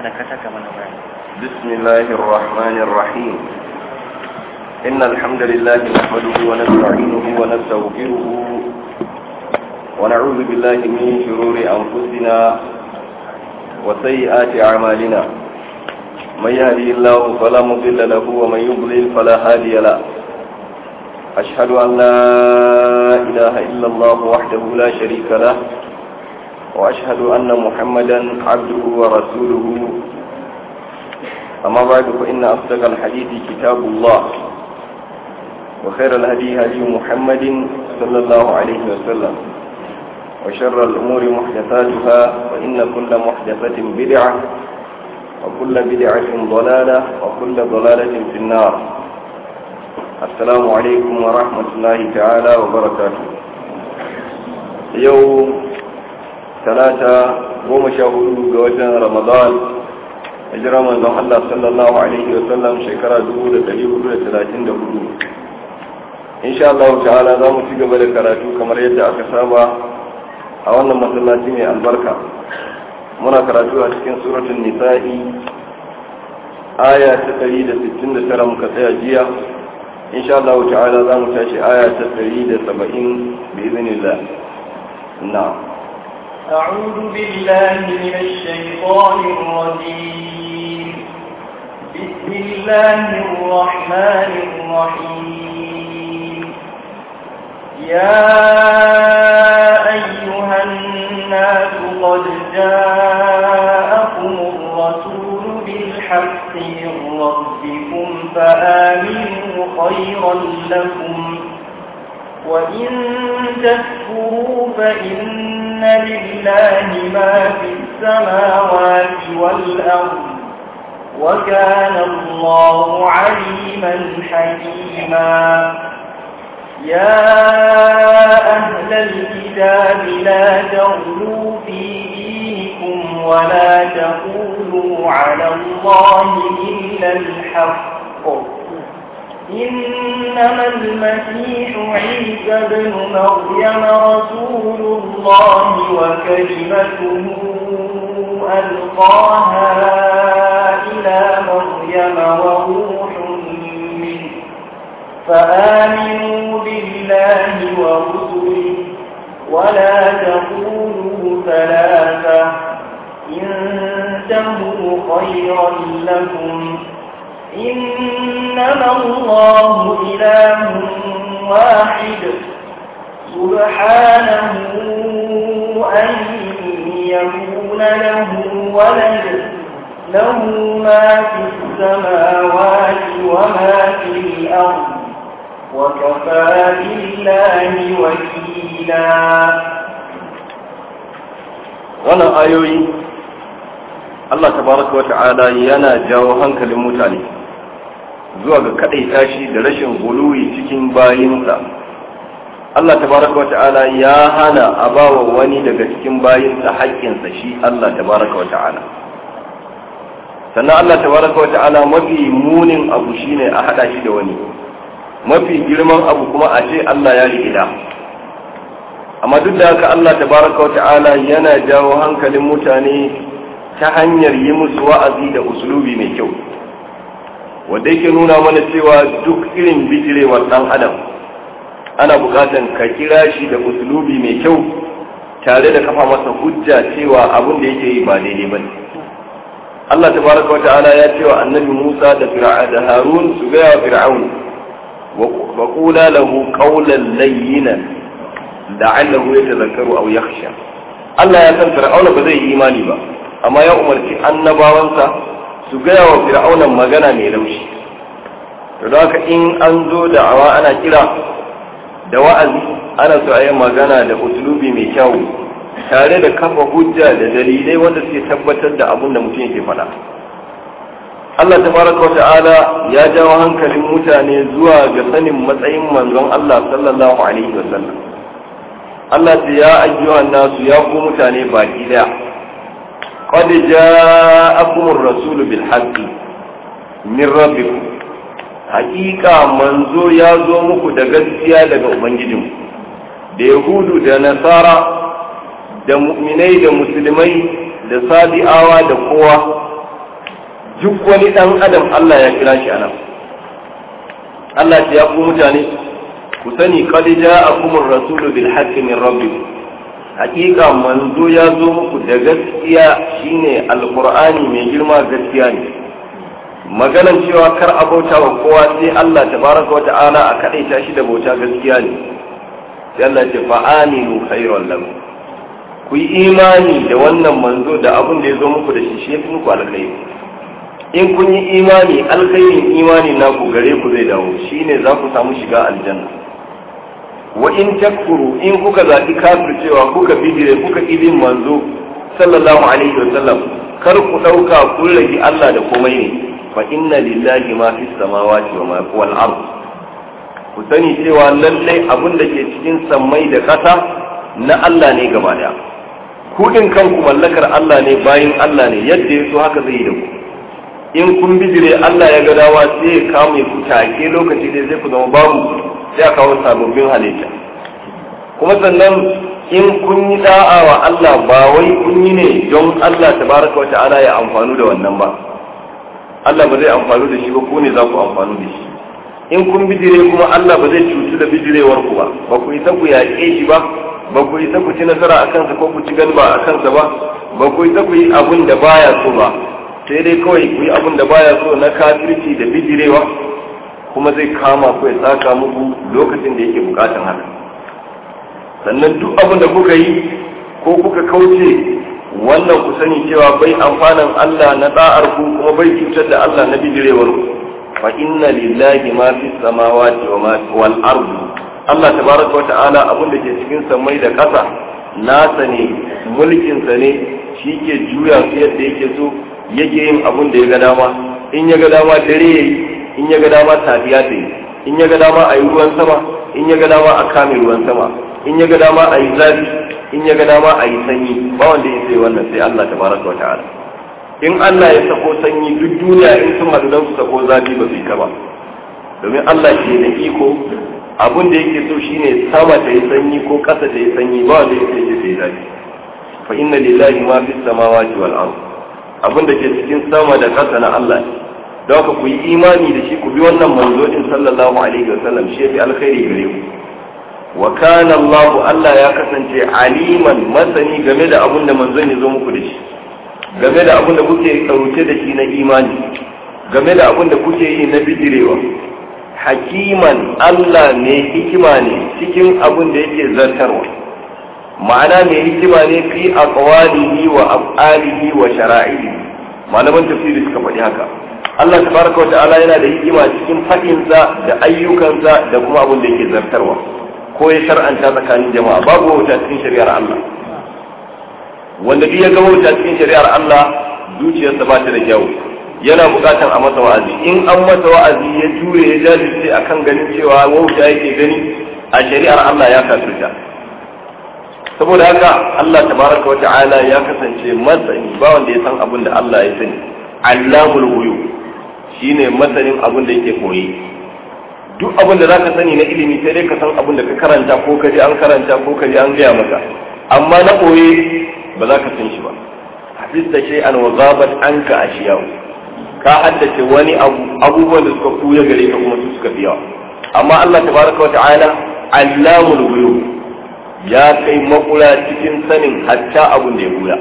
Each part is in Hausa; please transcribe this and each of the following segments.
mana kataka mana bayani بسم الله الرحمن الرحيم إن الحمد لله نحمده ونستعينه ونستغفره ونعوذ بالله من شرور أنفسنا وسيئات أعمالنا من يهدي الله فلا مضل له ومن يضلل فلا هادي له أشهد أن لا إله إلا الله وحده لا شريك له وأشهد أن محمدا عبده ورسوله أما بعد فإن أصدق الحديث كتاب الله وخير الهدي هدي محمد صلى الله عليه وسلم وشر الأمور محدثاتها فإن كل محدثة بدعة وكل بدعة ضلالة وكل ضلالة في النار السلام عليكم ورحمة الله تعالى وبركاته يوم ثلاثة ومشاهدوا جوجا رمضان hijira manzon Allah sallallahu alaihi wa sallam shekara 1434 insha Allah ta'ala za mu ci gaba da karatu kamar yadda aka saba a wannan masallaci mai albarka muna karatu a cikin suratul nisa'i aya ta 169 muka tsaya jiya insha Allah ta'ala za mu tashi aya ta 170 bi idhnillah na'am أعوذ بالله من الشيطان الرجيم بسم الله الرحمن الرحيم يا أيها الناس قد جاءكم الرسول بالحق من ربكم فآمنوا خيرا لكم وإن تكفروا فإن لله ما في السماوات والأرض وكان الله عليما حكيما يا أهل الكتاب لا تغلوا في دينكم ولا تقولوا على الله إلا الحق إنما المسيح عيسى بن مريم رسول الله وكلمته ألقاها إلى مريم وروح منه فآمنوا بالله ورسله ولا تقولوا ثلاثة انتهوا خيرا لكم إنما الله إله واحد سبحانه أن يكون له ولد له ما في السماوات وما في الأرض وكفى بالله وكيلا wannan ayoyi Allah tabaraka wata'ala yana jawo hankalin mutane zuwa ga kadaita shi da rashin guluwi cikin bayinsa Allah tabaraka wata'ala ya hana a bawa wani daga cikin bayinsa haƙƙinsa shi Allah tabaraka wata'ala sannan Allah tabaraka wata'ala mafi munin abu shine a hada shi da wani mafi girman abu kuma a ce Allah ya riƙida amma duk da haka Allah tabaraka wata'ala yana jawo hankalin mutane ta hanyar yi musu wa'azi da usulubi mai kyau wanda yake nuna mana cewa duk irin bijirewar ɗan adam ana buƙatan ka kira shi da usulubi mai kyau tare da kafa masa hujja cewa abin da yake yi ba daidai ba Allah tabaraka wa ta'ala ya cewa annabi Musa da Fir'a da Harun su gaya wa Fir'aun wa qula lahu qawlan layyinan la'allahu yatadhakkaru aw yakhsha Allah ya san Fir'auna ba zai yi imani ba amma ya umarci annabawansa su gaya wa fir'aunan magana mai laushi to da haka in an zo da awa ana kira da wa'azi ana so a yi magana da usulubi mai kyau tare da kafa hujja da dalilai wanda suke tabbatar da abin da mutum yake faɗa Allah tabaraka wa ta'ala ya jawo hankalin mutane zuwa ga sanin matsayin manzon Allah sallallahu alaihi wa sallam Allah ya ayyuhan nasu ya ku mutane baki daya قد جاءكم الرسول بالحق من ربكم حقيقة منزو يا zo muku da gaskiya daga ubangijin da yahudu da nasara da mu'minai da musulmai da sabi'awa da kowa duk wani dan adam Allah ya kira shi anan Allah ya ku mutane ku sani qad ja'akumur rasulu bil haqqi min rabbikum hakika manzo ya zo muku da gaskiya shine alqur'ani mai girma gaskiya ne maganan cewa kar a bauta wa kowa sai Allah tabaraka wa ta'ala a kadaita shi da bauta gaskiya ne sai Allah ce fa aminu khairan lakum ku yi imani da wannan manzo da abin da ya zo muku da shi shi yafi muku alkhairi in kun yi imani alkhairin imani naku gare ku zai dawo shine za ku samu shiga aljanna wa in takfuru in kuka zaɓi kafircewa kuka bidire kuka idin manzo sallallahu alaihi wa sallam kar ku ɗauka kun rage Allah da komai ne fa inna lillahi ma fis samawati wa ma wal ard ku sani cewa lallai abin da ke cikin sammai da ƙasa na Allah ne gaba daya ku din kanku mallakar Allah ne bayin Allah ne yadda ya so haka zai yi da ku in kun bidire Allah ya ga dawa sai ya kame ku take lokaci da zai ku zama babu sai a kawo sababbin halitta kuma sannan in kun yi da'a wa Allah ba wai kun yi ne don Allah tabaraka wa ta'ala ya amfanu da wannan ba Allah ba zai amfanu da shi ba ku ne za ku amfanu da shi in kun bidire kuma Allah ba zai cutu da bijirewar ku ba ba ku isa ku yaƙe shi ba ba ku isa ku ci nasara a kansa ko ku ci galba a kansa ba ba ku isa ku yi abun da baya so ba sai dai kawai ku yi abun da baya so na kafirci da bijirewa kuma zai kama ku ya saka muku lokacin da yake bukatan haka sannan duk abin da kuka yi ko kuka kauce wannan ku sani cewa bai amfanan Allah na da'ar ku kuma bai cutar da Allah na bijirewar ku fa inna lillahi ma fi samawati wa ma wal ardi Allah tabaraka wa ta'ala abin da ke cikin samai da ƙasa nasa ne mulkin sa ne shi ke juya su yadda yake so yake yin abin da ya ga dama in ya ga dama dare yayi in ya ga dama safiya ta yi in ya ga dama a yi ruwan sama in ya ga dama a kame ruwan sama in ya ga dama a yi zafi in ya ga dama a yi sanyi ba wanda ya sai wannan sai Allah tabaraka wa ta'ala in Allah ya sako sanyi duk duniya in sun haɗu don su sako zafi ba su yi ba domin Allah ke da iko abin da yake so shine sama ta yi sanyi ko ƙasa ta yi sanyi ba wanda ya sai ta yi zafi fa inna lillahi ma fis samawati wal ard abin da ke cikin sama da ƙasa na Allah ne don haka ku yi imani da shi ku bi wannan manzo din sallallahu alaihi wa sallam shi fi alkhairi gare ku wa kana Allah Allah ya kasance aliman masani game da abin da manzo ne zo muku da shi game da abin da kuke dauke da shi na imani game da abin da kuke yi na bidirewa hakiman Allah ne hikima ne cikin abin da yake zartarwa ma'ana mai hikima ne fi aqwalihi wa af'alihi wa shara'ihi malaman tafsiri suka faɗi haka Allah tabaraka wa ta'ala yana da hikima cikin faɗinsa da ayyukansa da kuma abin da yake zartarwa ko ya shar'anta tsakanin jama'a babu wauta cikin shari'ar Allah wanda duk ya ga wauta cikin shari'ar Allah zuciyarsa ba ta da kyau yana buƙatan a masa wa'azi in an masa wa'azi ya jure ya jajirce akan ganin cewa wauta yake gani a shari'ar Allah ya kafirta saboda haka Allah tabaraka wa ta'ala ya kasance masani ba wanda ya san abin da Allah ya sani allamul ghuyub shine masanin abin da yake koyi duk abin da zaka sani na ilimi sai dai ka san abin da ka karanta ko ka ji an karanta ko ka ji an gaya maka amma na koyi ba za ka san shi ba hafista shay'an wa ghabat anka ashiyau ka haddace wani abubuwan da suka kuya gare ka kuma su suka biya amma Allah tabaraka wa ta'ala allamul ghuyub ya kai makula cikin sanin hatta abin da ya buya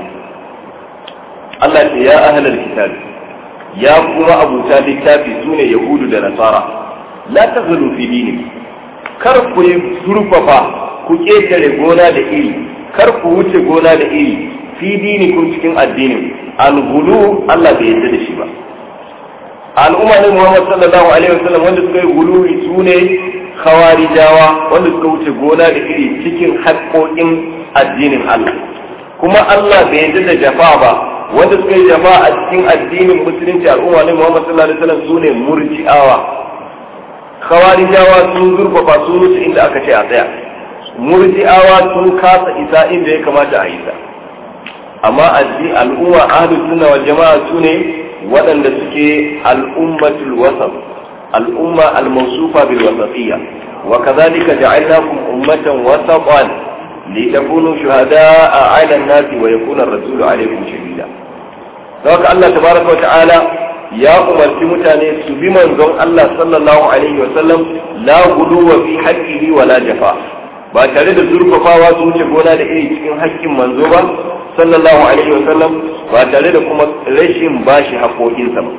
Allah ce ya ahlal kitab ya kuma abuta littafi sune yahudu da nasara la taghlu fi dini kar ku yi zurfafa ku ketare gona da iri kar ku wuce gona da iri fi dini kun cikin addinin al-ghulu Allah bai yarda da shi ba al'umma ne Muhammad sallallahu alaihi wasallam wanda suka yi guluwi sune khawarijawa wanda suka wuce gona da iri cikin haƙoƙin addinin Allah kuma Allah bai yarda da jafa ba wanda suka yi jafa a cikin addinin musulunci al'umma ne Muhammad sallallahu alaihi wasallam sune murji'awa khawarijawa sun zurfafa sun wuce inda aka ce a tsaya murji'awa sun kasa isa inda ya kamata a isa amma addi al'umma ahlus sunna wal jama'a sune waɗanda suke al'ummatul wasat al'umma al-mawsufa bil wasatiyya wa kadhalika ja'alnakum ummatan wasatan litakunu shuhada'a 'ala an-nasi wa yakuna ar-rasulu 'alaykum shahida haka Allah tabaraka wa ta'ala ya umarci mutane su bi manzon Allah sallallahu alaihi wa sallam la guduwa fi haqqihi wa la jafa ba tare da zurfafawa su wuce gona da iri cikin haƙƙin manzo ba sallallahu alaihi wa sallam ba tare da kuma rashin bashi haƙoƙinsa ba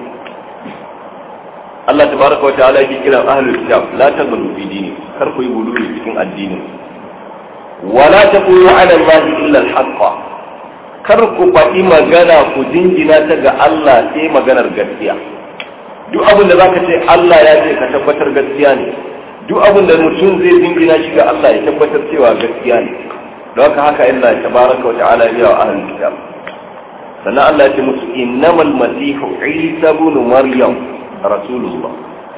Allah tabaraka wa ta'ala yake kira ahlul kitab la taghlu fi dini kar ku yi guluwi cikin addinin wala taqulu ala allahi illa al-haqq kar ku faɗi magana ku jingina ta ga Allah sai maganar gaskiya duk abin da zaka ce Allah ya ce ka tabbatar gaskiya ne duk abin da mutum zai jingina shi ga Allah ya tabbatar cewa gaskiya ne don haka haka Allah ya tabaraka wa ta'ala ya wa ahlul kitab sannan Allah ya ce musu innamal masihu isa ibn maryam rasulullah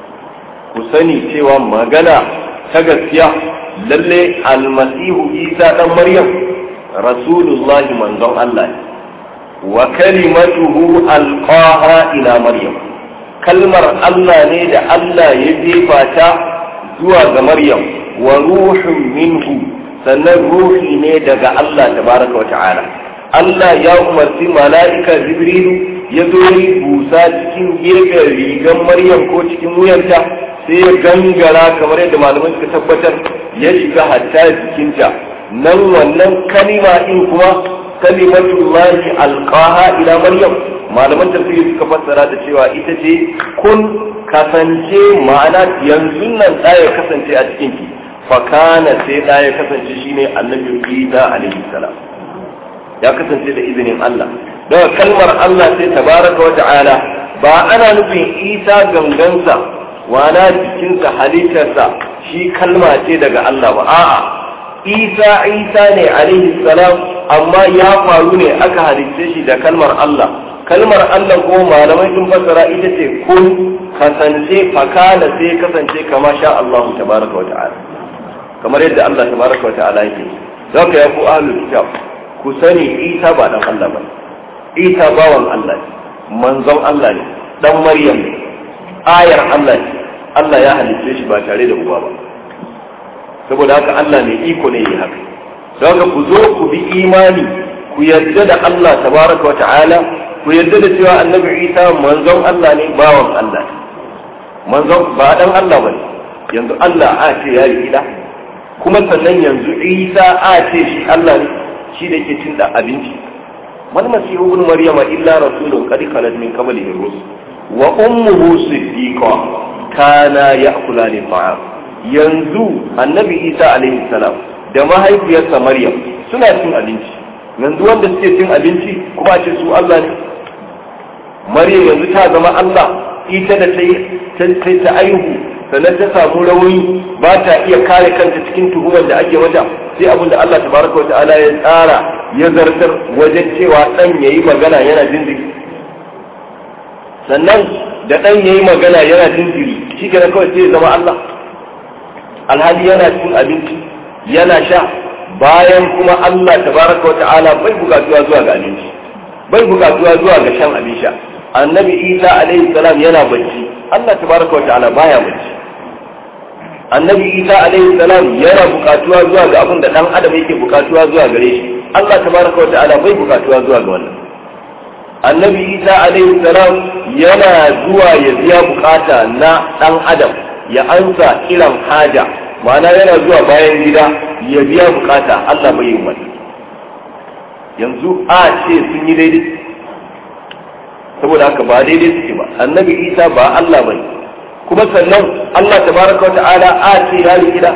ku sani cewa magana ta gaskiya lalle almasihu isa dan maryam rasulullahi manzon Allah ne wa kalimatuhu alqaha ila maryam kalmar Allah ne da Allah ya jefa ta zuwa ga maryam wa ruhun minhu sannan ruhi ne daga Allah tabaraka wa ta'ala Allah ya umarci mala'ika jibrilu ya zo yi busa cikin gefen rigan maryam ko cikin wuyanta sai ya gangara kamar yadda malamai suka tabbatar ya shiga hatta jikinta nan wannan kalima din kuma kalimatullahi alqaha ila maryam malaman tafsiri suka fassara da cewa ita ce kun kasance ma'ana yanzu nan da ya kasance a cikin ki fa kana sai da ya kasance shine annabi Isa alaihi salam ya kasance da izinin Allah daga kalmar Allah sai tabaraka wa ta'ala ba ana nufin Isa gangansa wana jikinsa halittarsa shi kalma ce daga Allah ba a'a Isa Isa ne alaihi salam amma ya faru ne aka halitte shi da kalmar Allah kalmar Allah ko malamai sun fassara ita ce kun kasance fakala sai kasance kama sha Allah tabaraka wa ta'ala kamar yadda Allah tabaraka wa ta'ala yake zaka ya ku ahlul kitab ku sani Isa ba dan Allah ba Isa bawan Allah ne manzon Allah ne dan Maryam ne ayar Allah ne Allah ya halicce shi ba tare da uba ba saboda haka Allah mai iko ne yi haka don haka ku zo ku bi imani ku yarda da Allah tabaraka wa ta'ala ku yarda da cewa annabi Isa manzon Allah ne bawan Allah ne manzon ba dan Allah bane yanzu Allah a ce ya yi gida kuma sannan yanzu Isa a ce shi Allah ne shi da ke cin da abinci mal masihu ibn maryama illa rasulun qad khalat min qablihi rusul wa ummuhu siddiqa kana ya'kulani ta'am yanzu annabi Isa alaihi salam da mahaifiyarsa Maryam suna cin abinci yanzu wanda suke cin abinci kuma a ce su Allah ne Maryam yanzu ta zama Allah ita da ta yi ta aihu sannan ta samu rauni ba ta iya kare kanta cikin tuhumar da ake mata sai abin da Allah tabaraka wa ta'ala ya tsara ya zartar wajen cewa dan yayi magana yana jinjiri sannan da dan yayi magana yana jinjiri shi kenan kawai sai ya zama Allah alhali yana cin abinci yana sha bayan kuma Allah tabaraka wa ta'ala bai bukatuwa zuwa ga abinci bai bukatuwa zuwa ga shan abin sha annabi Isa alaihi salam yana bacci Allah tabaraka wa ta'ala baya bacci annabi Isa alaihi salam yana bukatuwa zuwa ga abin da dan adam yake bukatuwa zuwa gare shi Allah tabaraka wa ta'ala bai bukatuwa zuwa ga wannan annabi Isa alaihi salam yana zuwa ya biya bukata na dan adam ya ansa kiran haja ma'ana yana zuwa bayan gida ya biya bukata Allah bai yi wani yanzu a ce sun yi daidai saboda haka ba daidai suke ba annabi isa ba Allah bane kuma sannan Allah tabaraka wa ta'ala a ce ya yi gida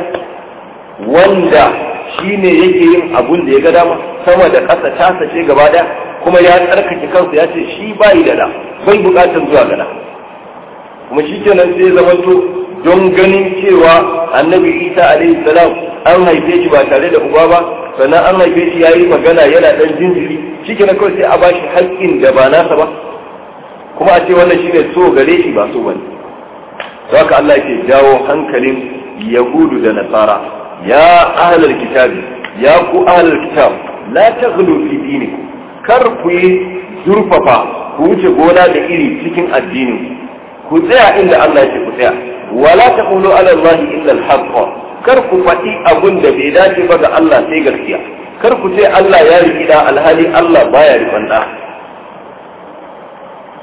wanda shi ne yake yin abun da ya ga dama sama da ƙasa ta sace gaba daya kuma ya tsarkake kansa ya ce shi bai da da bai bukatar zuwa gada kuma shi kenan sai zamanto don ganin cewa annabi isa alaihi salam an haife shi ba tare da uba ba sannan an haife shi yayi magana yana dan jinjiri shi kenan kawai sai a bashi haƙƙin da ba nasa ba kuma a ce wannan shine so gare shi ba so bane to haka Allah yake jawo hankalin yahudu da nasara ya ahlul kitabi ya ku ahlul kitab la taghlu fi dinikum kar ku yi zurfafa ku wuce gona da iri cikin addinin ku tsaya inda Allah yake ku tsaya wala taqulu ala Allah illa al-haqq kar ku faɗi abun da bai dace ba ga Allah sai gaskiya kar ku ce Allah ya riki da alhali Allah baya rikon da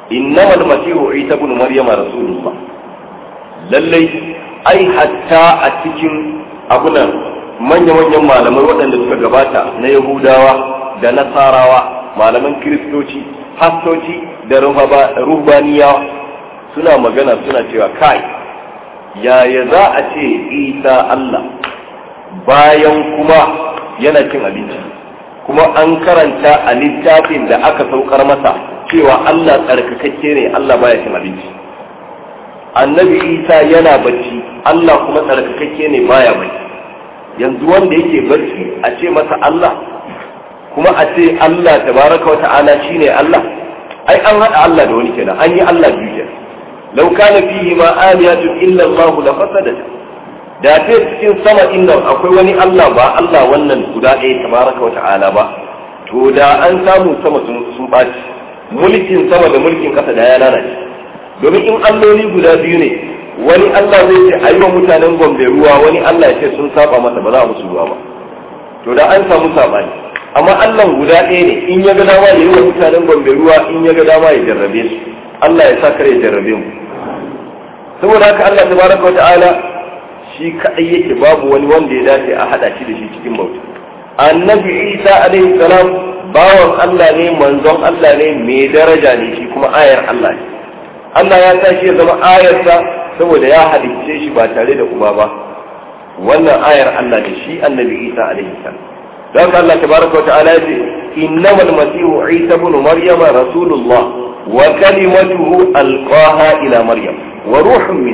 innamal masihu isa ibn maryama rasulullah lallai ai hatta a cikin abunan manya-manyan malamai waɗanda suka gabata na yahudawa da nasarawa malaman kiristoci fastoci da ruhbaniyawa suna magana suna cewa kai yaya za a ce isa allah bayan kuma yana cin abinci kuma an karanta a littafin da aka saukar masa cewa allah tsarkakakke ne allah baya cin abinci annabi isa yana bacci allah kuma tsarkakakke ne baya bacci yanzu wanda yake barci a ce masa Allah kuma a ce Allah tabaraka wa ta'ala shine Allah ai an hada Allah da wani kenan an yi Allah biyu kenan law kana fihi ma aliyatun illa Allah la fasadata da ta cikin sama inda akwai wani Allah ba Allah wannan guda ɗaya tabaraka wa ta'ala ba to da an samu sama sun sun baci mulkin sama da mulkin kasa da ya lalace domin in alloli guda biyu ne wani Allah zai ce ayi wa mutanen Gombe ruwa wani Allah ya ce sun saba masa ba za a musu ruwa ba to da an samu sabani amma Allah guda ɗaya ne in ya ga dama ya yi wa mutanen Gombe ruwa in ya ga dama ya jarrabe su Allah ya sa kare ya jarrabe mu saboda haka Allah tabaraka wa ta'ala shi kadai yake babu wani wanda ya dace a hada shi da shi cikin bauta annabi Isa alaihi salam bawan Allah ne manzon Allah ne mai daraja ne shi kuma ayar Allah ne Allah ya tashi ya zama ayarsa saboda ya halicce shi ba tare da uba ba wannan ayar Allah ne shi annabi Isa alaihi salam don haka Allah tabaraka wa ta'ala ya ce innamal masihu Isa ibn Maryama rasulullah wa kalimatuhu alqaha ila Maryam wa ruhun min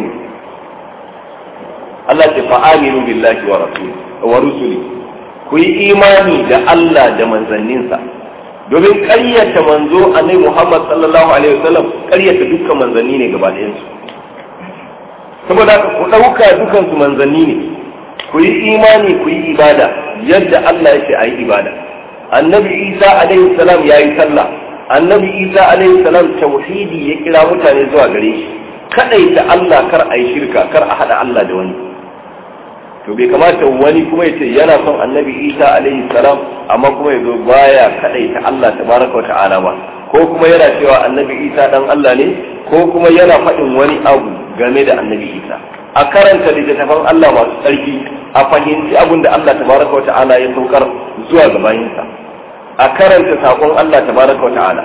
Allah ce fa aminu billahi wa rasuli wa rusuli ku yi imani da Allah da manzanninsa domin ƙaryata manzo annabi Muhammad sallallahu alaihi wasallam ƙaryata dukkan manzanni ne gaba ɗayansu saboda haka ku ɗauka dukansu manzanni ne ku yi imani ku yi ibada yadda Allah ya ce a yi ibada annabi Isa alaihi salam ya yi sallah annabi Isa alaihi salam tauhidi ya kira mutane zuwa gare shi kadaita Allah kar a yi shirka kar a hada Allah da wani to bai kamata wani kuma ya ce yana son annabi Isa alaihi salam amma kuma ya zo baya kadaita Allah tabaraka wa ta'ala ba ko kuma yana cewa annabi Isa dan Allah ne ko kuma yana faɗin wani abu game da annabi isa a karanta littattafan Allah masu tsarki a fahimci abin da Allah tabaraka wa ta'ala ya saukar zuwa ga bayinsa a karanta saƙon Allah tabaraka wa ta'ala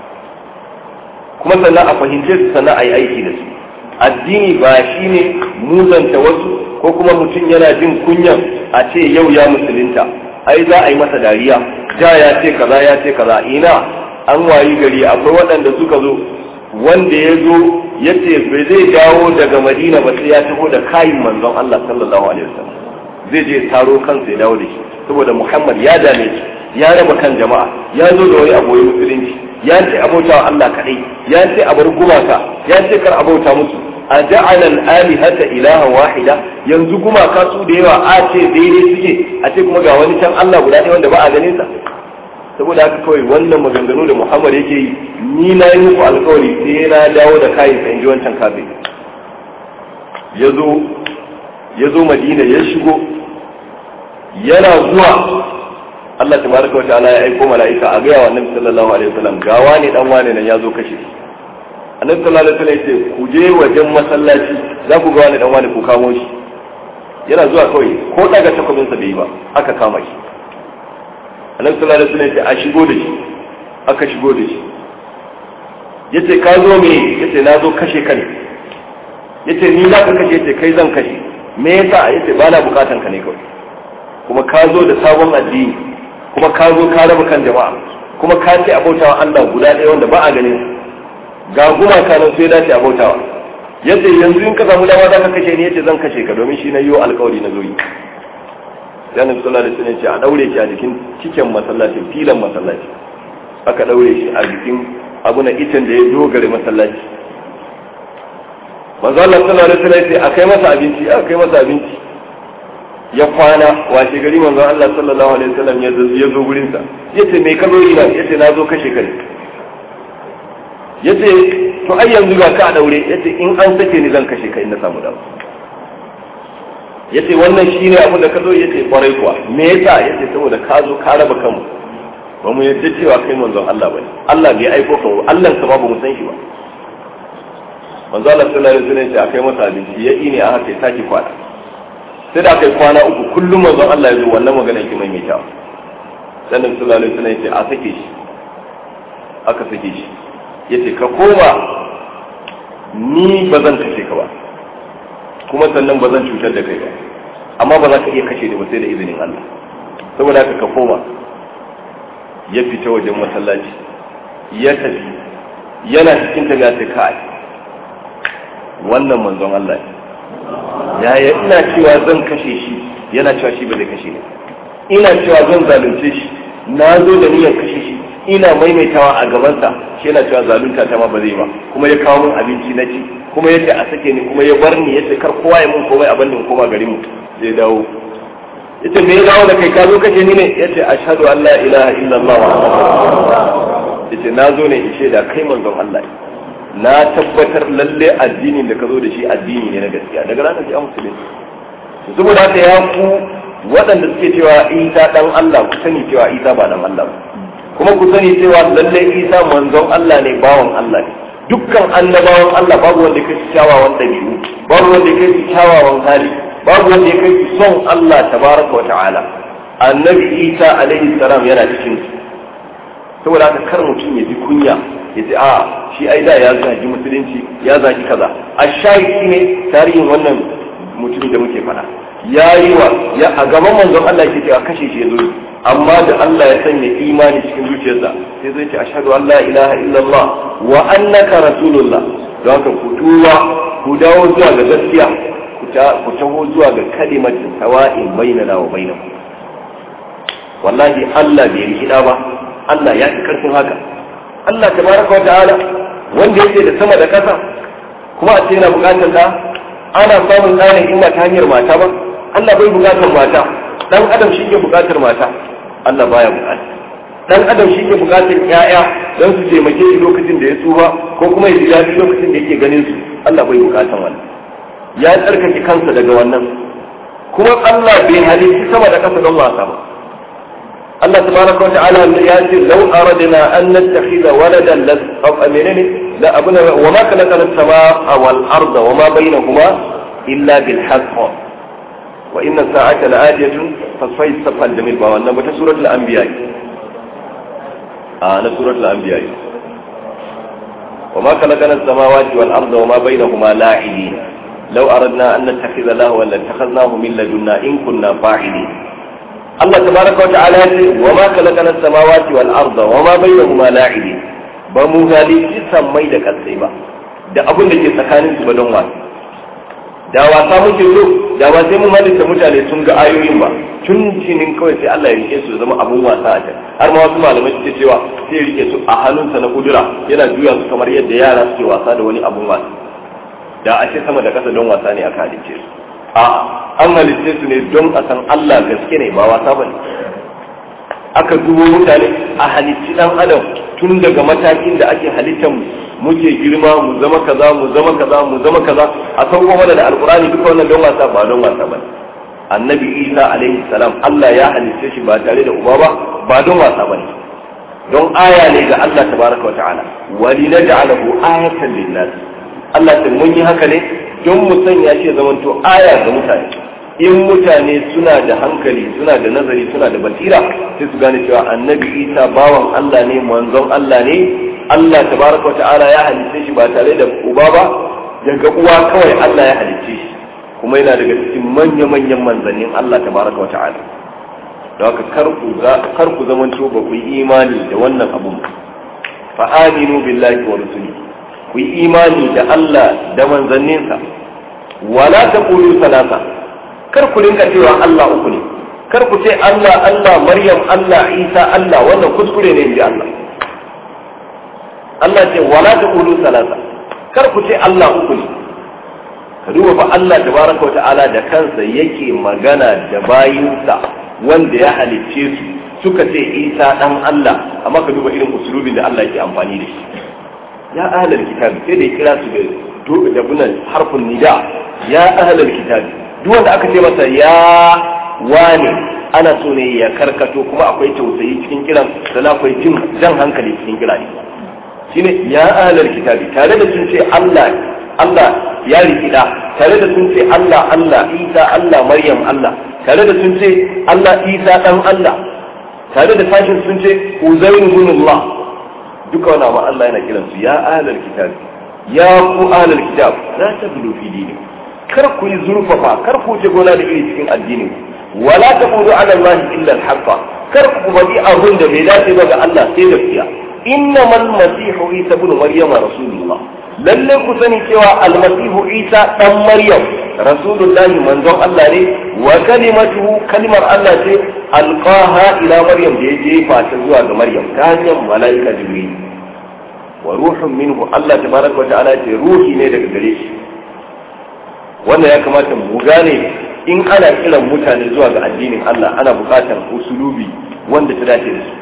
kuma sannan a fahimce su sannan a yi aiki da su addini ba shi ne muzanta wasu ko kuma mutum yana jin kunyan a ce yau ya musulunta ai za a yi masa dariya ja ya ce kaza ya ce kaza ina an wayi gari akwai waɗanda suka zo wanda ya zo ya ce bai zai dawo daga madina ba sai ya taho da kayin manzon Allah sallallahu alaihi wasallam zai je taro kansa ya dawo da shi saboda Muhammad ya dame shi ya raba kan jama'a ya zo da wani aboyi musulunci ya ce abauta wa Allah kadai ya ce a bar gumaka ya ce kar abauta musu a ja'ala al-alihata ilaha wahida yanzu gumaka su da yawa a ce daidai suke a ce kuma ga wani can Allah guda ɗaya wanda ba a ganin sa saboda haka kawai wannan maganganu da Muhammad yake yi ni na yi muku alkawari sai na dawo da kayan sa inji wancan kafin ya zo ya zo Madina ya shigo yana zuwa Allah tabaraka wa ta'ala ya aiko mala'ika a gaya wa Annabi sallallahu alaihi wasallam ga wani dan wani nan ya zo kashe Annabi sallallahu alaihi wasallam ya ce ku je wajen masallaci za ku ga wani dan wani ku kamo shi yana zuwa kawai ko daga takobinsa bai yi ba aka kama shi annabi sallallahu alaihi wasallam a shigo da shi aka shigo da shi yace ka zo me yace na zo kashe ka ne yace ni za ka kashe yace kai zan kashe me yasa yace ba na bukatan ka ne kawai kuma ka zo da sabon addini kuma ka zo ka raba kan jama'a kuma ka ce abautawa Allah guda ɗaya wanda ba a ganin ga gumaka nan sai dace abautawa yadda yanzu in ka samu dama za ka kashe ni yace zan kashe ka domin shi na yiwo alkawari na zo yi sai annabi sallallahu alaihi wasallam ce a daure shi a jikin cikin masallacin filan masallaci aka daure shi a jikin abu na itin da ya dogare masallaci manzo Allah sallallahu alaihi wasallam ce a kai masa abinci a kai masa abinci ya kwana washe gari manzo Allah sallallahu alaihi wasallam ya zo ya zo gurin sa yace me ka zo ina yace na zo kashe ka ne yace to ai yanzu ga ka a daure yace in an sake ni zan kashe ka in na samu dama yace wannan shine abin da ka zo yace kwarai kuwa me yasa yace saboda ka zo ka raba kanmu ba mu yadda cewa kai manzon Allah bane Allah bai aiko ka Allah ka ba mu san shi ba manzo Allah sallallahu alaihi wasallam ya kai masa abinci ya ne a haka ya sake kwana sai da kai kwana uku kullum manzo Allah ya zo wannan magana yake maimaita sannan sallallahu alaihi wasallam ya ce a sake shi aka sake shi yace ka koma ni ba zan kashe ka ba kuma sannan ba zan cutar da kai ba amma ba za ka iya kashe ni ba sai da izinin Allah saboda haka ka koma ya fita wajen masallaci ya tafi yana cikin tafiya sai kai wannan manzon Allah ne yaya ina cewa zan kashe shi yana cewa shi ba zai kashe ni ina cewa zan zalunce shi na zo da niyyar kashe shi ina maimaitawa a gabansa shi yana cewa zalunta ta ma ba zai ba kuma ya kawo min abinci na ci kuma ya ce a sake ni kuma ya bar ni ya ce kar kowa ya mun komai abin da in koma garin mu zai dawo ya ce me ya dawo da kai ka zo kashe ni ne ya ce ashhadu an la ilaha illallah wa ya ce na zo ne in shaida kai manzon Allah na tabbatar lalle addinin da ka zo da shi addini ne na gaskiya daga ranar sai an musulunci saboda haka ya ku waɗanda suke cewa isa dan Allah ku sani cewa isa ba dan Allah ba kuma ku sani cewa lalle isa manzon Allah ne bawan Allah ne dukkan annabawan Allah babu wanda kai kyawawan dabi'u babu wanda kai kyawawan hali babu wanda kai son Allah tabaraka wa ta'ala annabi isa alaihi salam yana cikin su saboda haka kar mutum ya ji kunya ya ce a shi ai da ya zagi musulunci ya zagi kaza a shayi ne tarihin wannan mutum da muke faɗa ya yi wa ya a gaban manzon Allah ke cewa kashe shi ya zo amma da Allah ya sanya imani cikin zuciyarsa sai zai ce ashhadu an la ilaha illallah wa annaka rasulullah don haka ku tuwa ku dawo zuwa ga gaskiya ku taho zuwa ga kalimatin sawa'in bainana wa bainakum wallahi Allah bai rikida ba Allah ya fi karfin haka Allah tabaraka wa ta'ala wanda yake da sama da ƙasa kuma a ce yana buƙatar da ana samun ɗanin in ba ta hanyar mata ba Allah bai buƙatar mata dan adam shi ke buƙatar mata Allah baya buƙata dan adam shi ke buƙatar ƴaƴa don su taimake shi lokacin da ya tsufa ko kuma ya ji daɗi lokacin da yake ganin su Allah bai buƙatar wannan ya tsarkake kansa daga wannan kuma Allah bai halitti sama da ƙasa don wasa ba الله تبارك وتعالى ياتي لو اردنا ان نتخذ ولدا لامنني لا ابنا وما خلقنا السماء والارض وما بينهما الا بالحق وان الساعه لاتيه فاصفي الصفا الجميل بابا النبي سوره الانبياء آه سوره الانبياء وما خلقنا السماوات والارض وما بينهما لاعبين لو اردنا ان نتخذ لهوا لاتخذناه من لدنا ان كنا فاعلين Allah tabaraka wa ta'ala ya ce wa ma khalaqana as-samawati wal arda wa ma bainahuma la'ibin ba mu halitti sammai da kasai ba da abin da ke tsakanin su ba don wasa da wasa muke so da ba sai mu halitta mutane sun ga ayoyin ba tun cinin kawai sai Allah ya rike su zama abun wasa a can har ma wasu malamai suke cewa sai ya rike su a hannunsa na kudura yana juya su kamar yadda yara suke wasa da wani abun wasa da a ce sama da kasa don wasa ne aka halicce su a an halitte su ne don a san Allah gaske ne ba wasa bane aka dubo mutane a halitti dan adam tun daga matakin da ake halittar muke girma mu zama kaza mu zama kaza mu zama kaza a san kuma da alkurani duka wannan don wasa ba don wasa bane annabi isa alaihi salam Allah ya halitte shi ba tare da uba ba ba don wasa bane don aya ne ga Allah tabaraka wa ta'ala walinaj'alahu ayatan lin-nas Allah ta mun yi haka ne don mu sanya shi zamanto aya ga mutane in mutane suna da hankali suna da nazari suna da basira sai su gane cewa annabi isa bawan Allah ne manzon Allah ne Allah tabaraka wa ta'ala ya halitta shi ba tare da uba ba daga uwa kawai Allah ya halitta shi kuma yana daga cikin manya-manyan manzannin Allah tabaraka wa ta'ala da haka kar ku zamanto ba ku yi imani da wannan abun fa aminu billahi wa rasulihi ku yi imani da Allah da manzanninsa wala ta kulu salasa kar ku rinka cewa Allah uku ne kar ku ce Allah Allah Maryam Allah Isa Allah wannan kuskure ne inji Allah Allah ce wala ta kulu salasa kar ku ce Allah uku ne ka duba fa Allah tabaraka wa ta'ala da kansa yake magana da bayinsa wanda ya halicce su suka ce Isa dan Allah amma ka duba irin usulubin da Allah yake amfani da shi ya ahlal kitabi sai da ya kira su da da bunan harfin nida ya ahlal kitabi duk wanda aka ce masa ya wane ana so ne ya karkato kuma akwai tausayi cikin kiran da akwai jin jan hankali cikin kira ne shine ya ahlal kitabi tare da sun ce Allah Allah ya rikida tare da sun ce Allah Allah Isa Allah Maryam Allah tare da sun ce Allah Isa dan Allah tare da sashin sun ce Uzairu ibn Allah duka wani ma Allah yana kiransu ya ahlal kitab ya ku ahlal kitab la tablu fi dinikum kar ku yi zurfafa kar ku je gona da iri cikin addinin wala taqulu ala allahi illa al-haqqa kar ku faɗi abun da bai dace ba ga Allah sai gaskiya innamal masihu isa ibn maryama rasulullah lalle ku sani cewa almasihu isa dan maryam rasulullahi manzon Allah ne wa kalimatuhu kalimar Allah ce alqaha ila maryam da ya jefa ta zuwa ga maryam ta hanyar malaika jibril wa ruhun minhu Allah tabaraka wa ta'ala ce ruhi ne daga gare shi wannan ya kamata mu gane in ana kiran mutane zuwa ga addinin Allah ana buƙatar usulubi wanda ta dace da su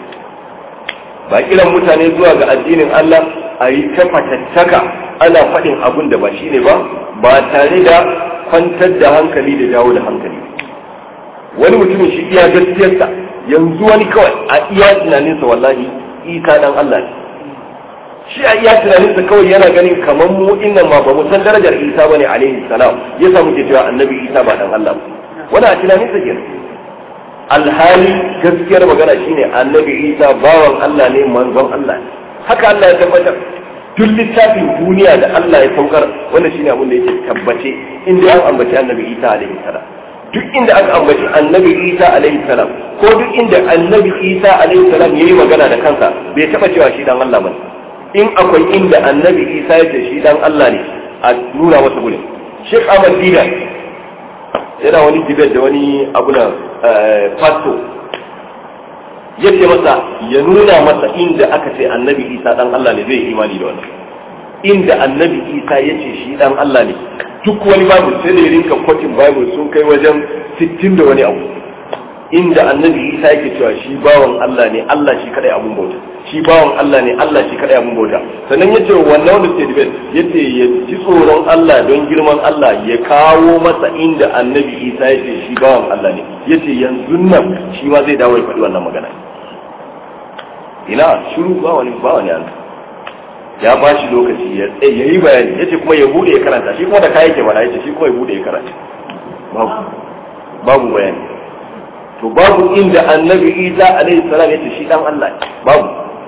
ba kiran mutane zuwa ga addinin Allah a yi ta fatattaka ana faɗin abun da ba shi ne ba ba tare da kwantar da hankali da dawo da hankali wani mutumin shi iya gaskiyarsa yanzu wani kawai a iya tunaninsa wallahi isa dan Allah ne shi a iya tunaninsa kawai yana ganin kamar mu innan ma ba mu san darajar isa bane alaihi salam ya samu ke cewa annabi isa ba dan Allah ba wani a tunaninsa kenan alhali gaskiyar magana shine annabi isa bawan Allah ne manzon Allah ne haka Allah ya tabbatar duk littafin duniya da Allah ya saukar wanda shine abin da yake tabbace inda an ambaci annabi isa alaihi salam duk inda aka ambaci annabi isa alaihi salam ko duk inda annabi isa alaihi salam yayi magana da kansa bai taba cewa shi dan Allah bane in akwai inda annabi isa ya ce shi dan Allah ne a nuna masa gurin Sheikh Ahmad Dida yana wani debate da wani abu na pastor ya ce masa ya nuna masa inda aka ce annabi isa dan Allah ne zai imani da wannan inda annabi isa ya ce shi dan Allah ne duk wani babu sai da ya rinka kwatin bible sun kai wajen 60 da wani abu inda annabi isa yake cewa shi bawan Allah ne Allah shi kadai abun bauta shi bawan Allah ne Allah shi kadai abun bauta sannan yace wannan wanda ke debate yace ya ji tsoron Allah don girman Allah ya kawo masa inda annabi isa yace shi bawan Allah ne yace yanzu nan shi ma zai dawo ya faɗi wannan magana ina shiru ba wani ba wani an ya ba shi lokaci ya ya yi bayani yace kuma ya bude ya karanta shi kuma da kai yake bana yace shi kuma ya bude ya karanta babu babu bayani to babu inda annabi isa alaihi salam yace shi dan Allah babu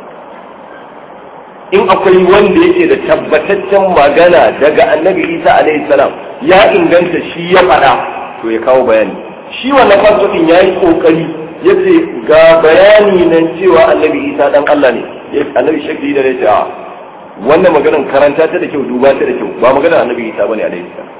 in akwai wanda yake da tabbataccen magana daga annabi isa alaihi salam ya inganta shi ya faɗa to ya kawo bayani shi wannan fasofin ya yi kokari ya ce ga bayani nan cewa annabi isa dan Allah ne annabi shakki da ya ce a wannan maganar karanta ta da kyau duba ta da kyau ba maganar annabi isa bane alaihi salam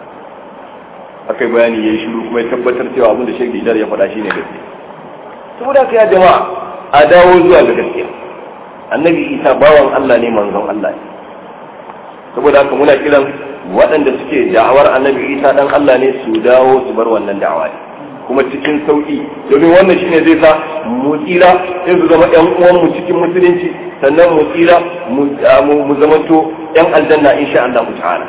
akai bayani yayi shiru kuma ya tabbatar cewa abin da shekdi ya faɗa shine gaskiya saboda haka ya jama'a a dawo zuwa ga gaskiya annabi isa bawan Allah ne manzon Allah ne saboda haka muna kiran waɗanda suke da'awar annabi isa dan Allah ne su dawo su bar wannan da'awa ne kuma cikin sauki domin wannan shine zai sa mu tsira sai su zama ƴan uwan mu cikin musulunci sannan mu tsira mu zamanto ƴan aljanna insha Allah ta'ala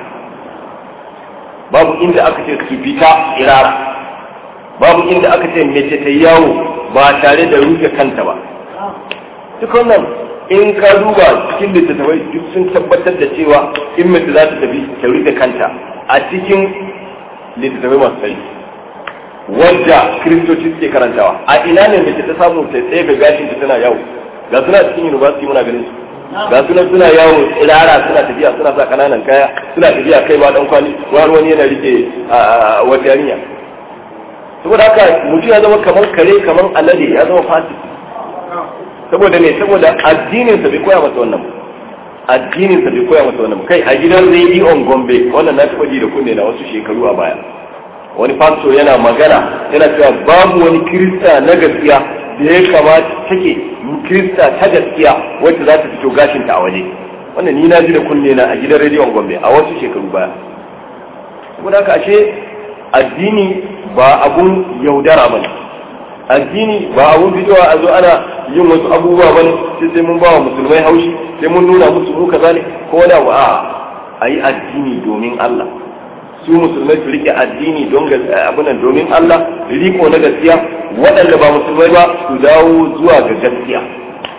babu inda aka ce su fita irara babu inda aka ce mace ta yawo ba tare da rufe kanta ba duk wannan in ka duba cikin littattafai duk sun tabbatar da cewa in mace za ta tafi ta rufe kanta a cikin littattafai masu tsari wadda kiristoci suke karantawa a ina ne mace ta samu ta tsaye ga gashin ta tana yawo ga suna cikin university muna ganin su ga suna suna yawo tsirara suna tafiya suna sa kananan kaya suna tafiya kai ba dan kwali wani wani yana rike wata yarinya saboda haka mutum ya zama kamar kare kamar alade ya zama fasik saboda me saboda addinin sa bai koya masa wannan addinin sa bai koya masa wannan kai a gidan rediyon Gombe wannan na taba ji da kunne na wasu shekaru a baya wani pastor yana magana yana cewa babu wani kirista na gaskiya da ya kamata take kirista ta gaskiya wacce za ta fito gashinta a waje wannan ni na ji da kunne na a gidan rediyon gombe a wasu shekaru baya saboda haka ashe addini ba abun yaudara bane addini ba abun fitowa a zo ana yin wasu abubuwa bane sai sai mun bawa musulmai haushi sai mun nuna musu mu kaza ne ko wani abu a a yi addini domin Allah su musulmai su rike addini don abunan domin Allah riko na gaskiya waɗanda ba musulmai ba su dawo zuwa ga gaskiya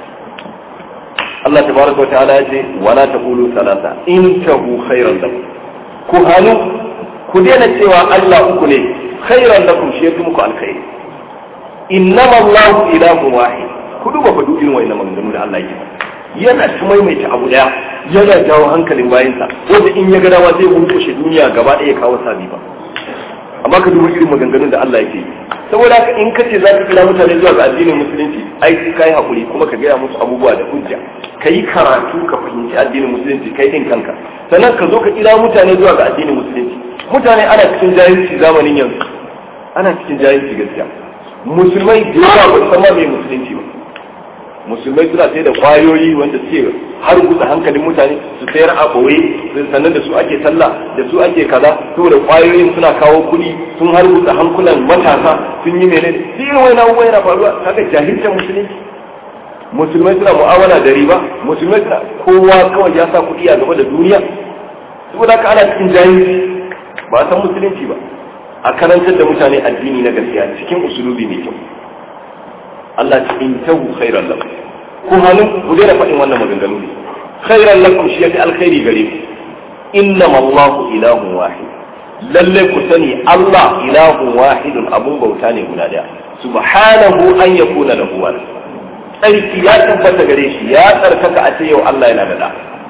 Allah tabaraka wa ta'ala yace wala taqulu salasa in tahu khairan lakum ku hannu ku daina cewa Allah uku ne khairan lakum shi yafi muku alkhairi innama Allahu ilahun wahid ku duba fa duk irin wannan maganganu da Allah yake yana ta maimaita abu daya yana jawo hankalin bayansa wanda in ya ga dama zai bunkushe duniya gaba ɗaya kawo sabi ba amma ka duba irin maganganun da Allah yake yi saboda haka in kace za ka kira mutane zuwa ga addinin musulunci ai sai kai hakuri kuma ka gaya musu abubuwa da hujja kai karatu ka fahimci addinin musulunci kai din kanka sannan ka zo ka kira mutane zuwa ga addinin musulunci mutane ana cikin jahilci zamanin yanzu ana cikin jahilci gaskiya musulmai da yawa ba su san ma me musulunci ba musulmai suna sai da kwayoyi wanda suke har gutsa hankalin mutane su sayar a ɓoye sannan da su ake sallah da su ake kaza saboda kwayoyin suna kawo kuɗi sun har gutsa hankulan matasa sun yi menene sai wani abubuwa yana faruwa kaga jahilcin musulunci musulmai suna mu'amala da riba musulmai suna kowa kawai ya sa kuɗi a gaba da duniya saboda haka ana cikin jahilci ba a san musulunci ba a karantar da mutane addini na gaskiya cikin usulubi mai kyau Allah ce in tahu khairan lakum ku hannu ku daina faɗin wannan maganganu ne khairan lakum shi yafi alkhairi gare ku innama Allahu ilahun wahid lalle ku sani Allah ilahun wahidun abun bauta ne guda daya subhanahu an yakuna lahu walad tsarki ya tabbata gare shi ya tsarkaka a ce yau Allah yana da da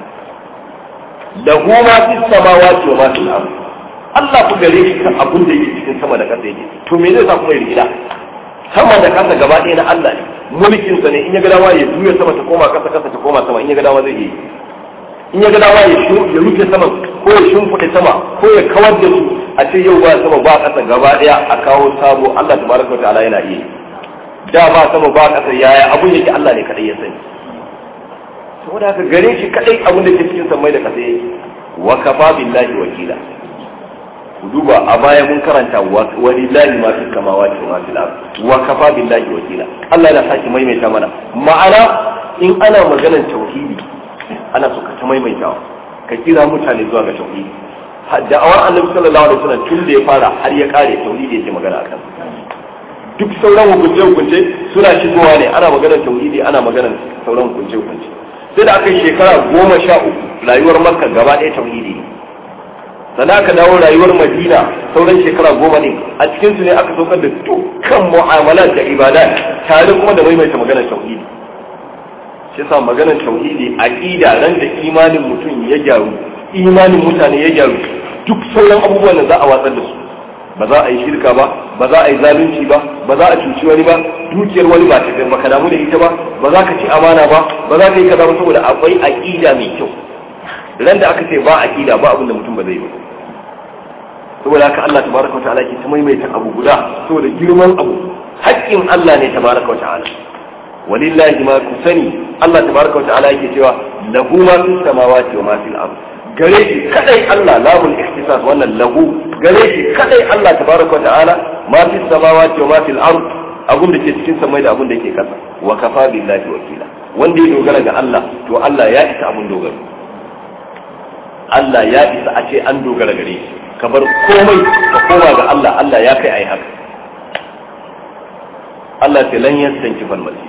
lahu ma fis samawati wa ma fil ardh Allah ku gare shi kan abun da yake cikin sama da ƙasa yake to me zai sa kuma ya rigida sama da kasa gaba ɗaya na Allah ne mulkin sa ne in ya ga dama ya juya sama ta koma kasa kasa ta koma sama in ya ga dama zai yi in ya ga dama ya ya rufe sama ko ya shimfiɗe sama ko ya kawar da su a ce yau ba sama ba kasa gaba ɗaya a kawo sabo Allah tabaraka wa ta'ala yana iya da ba sama ba kasa yaya abun yake Allah ne kadai ya sani saboda haka gare shi kadai abun da ke cikin samai da kasa yake wa kafa billahi wakila ku duba a baya mun karanta walillahi ma fi samawati wa ma fil ard wa kafa billahi wakila Allah yana saki maimaita mana ma'ana in ana maganar tauhidi ana so ka ta maimaitawa ka kira mutane zuwa ga tauhidi da'awar annabi sallallahu alaihi wasallam tun da ya fara har ya kare tauhidi yake magana akan duk sauran hukunce hukunce suna shigowa ne ana maganar tauhidi ana maganar sauran hukunce hukunce sai da aka yi shekara goma sha uku rayuwar makka gaba ɗaya tauhidi ne sannan aka dawo rayuwar madina sauran shekara goma ne a cikin su ne aka saukar da dukkan mu'amalat da ibada tare kuma da maimaita maganar tauhidi shi yasa maganar tauhidi aqida ran da imanin mutum ya gyaru imanin mutane ya gyaru duk sauran abubuwan da za a watsar da su ba za a yi shirka ba ba za a yi zalunci ba ba za a cuci wani ba dukiyar wani ba ta baka damu da ita ba ba za ka ci amana ba ba za ka yi kaza ba saboda akwai aqida mai kyau ran da aka ce ba aqida ba abin da mutum ba zai ba saboda haka Allah tabaraka wa ta'ala ke ta maimaita abu guda saboda girman abu haƙƙin Allah ne tabaraka wa ta'ala walillahi ma ku sani Allah tabaraka wa ta'ala yake cewa lahu ma fis samawati wa ma fil ard gare shi kadai Allah lahul ihtisas wannan lahu gare shi kadai Allah tabaraka wa ta'ala ma fis samawati wa ma fil ard abun da ke cikin samai da abun da ke kasa wa kafa billahi wakila wanda ya dogara ga Allah to Allah ya isa abun dogaro Allah ya isa a ce an dogara gare shi ka bar komai ka koma ga Allah Allah ya kai ai haka Allah ce lan yastanki fal masih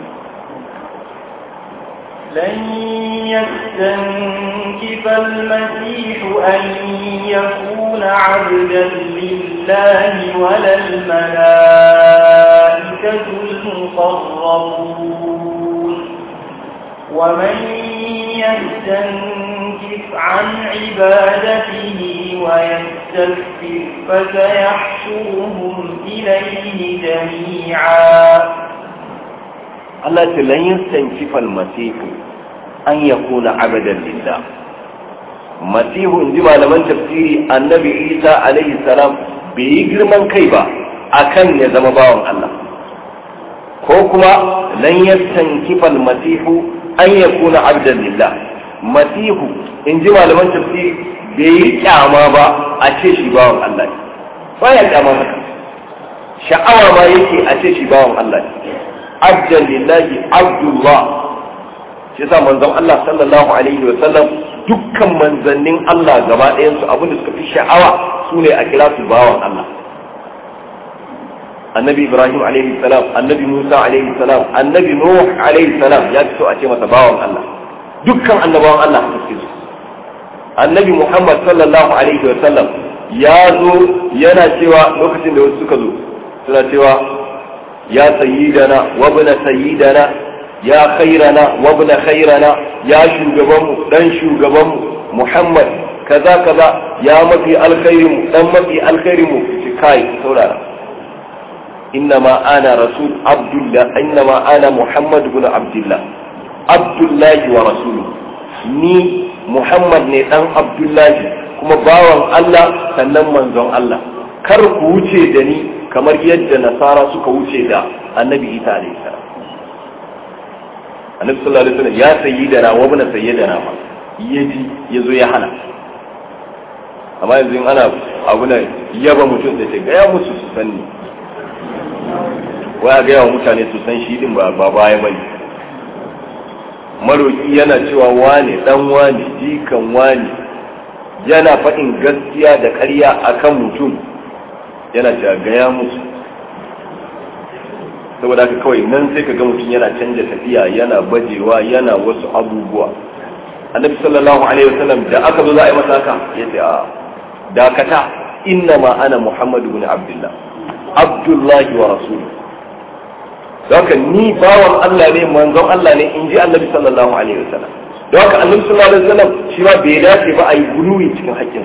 لن يستنكف المسيح أن يكون عبدا لله ولا الملائكة المقربون ومن يستنكف عن عبادته ويستكبر فسيحشرهم إليه جميعا Allah ce lan yastankifa al-masihu an yakuna abadan lillah masihu inji malaman tafsiri annabi Isa alaihi salam bai yi girman kai ba akan ya zama bawan Allah ko kuma lan yastankifa al-masihu an yakuna abdan lillah masihu inji malaman tafsiri bai yi kyama ba a ce shi bawan Allah ne ba ya kyama haka sha'awa ma yake a ce shi bawan Allah ne abdan lillahi abdullah shi yasa manzon Allah sallallahu alaihi wa sallam dukkan manzannin Allah gaba ɗayan su abin da suka fi sha'awa su ne a kira su bawan Allah annabi Ibrahim alaihi salam annabi Musa alaihi salam annabi Nuh alaihi salam ya fi so a ce masa bawan Allah dukkan annabawan Allah haka suke su annabi Muhammad sallallahu alaihi wa sallam ya zo yana cewa lokacin da wasu suka zo suna cewa ya sayyidana wa ibn sayyidana ya khairana wa ibn khairana ya shugabanmu dan shugabanmu Muhammad kaza kaza ya mafi alkhairin mu dan mafi alkhairin mu ci kai saurara innama ana rasul abdullah innama ana muhammad ibn abdullah abdullahi wa rasuluhu ni muhammad ne dan abdullahi kuma bawan Allah sannan manzon Allah kar ku wuce da ni kamar yadda nasara suka wuce da annabi isa alayhi salam annabi sallallahu alaihi wasallam ya sayyidana wa ibn sayyidana ma yaji yazo ya hana amma yanzu in ana abu na yaba mutum da ce gaya musu su san ni waya gaya wa mutane su san shi din ba ba baya bane maroki yana cewa wane dan wane jikan wane yana faɗin gaskiya da ƙarya akan mutum yana cewa gaya musu saboda haka kawai nan sai ka ga mutum yana canja tafiya yana bajewa yana wasu abubuwa annabi sallallahu alaihi wasallam da aka zo za a yi masa haka ya ce a dakata inna ma ana muhammadu bin abdullah abdullahi wa rasuluhu don haka ni bawan Allah ne manzon Allah ne in ji annabi sallallahu alaihi wasallam don haka annabi sallallahu alaihi wasallam shi ma bai dace ba a yi guluwi cikin haƙƙin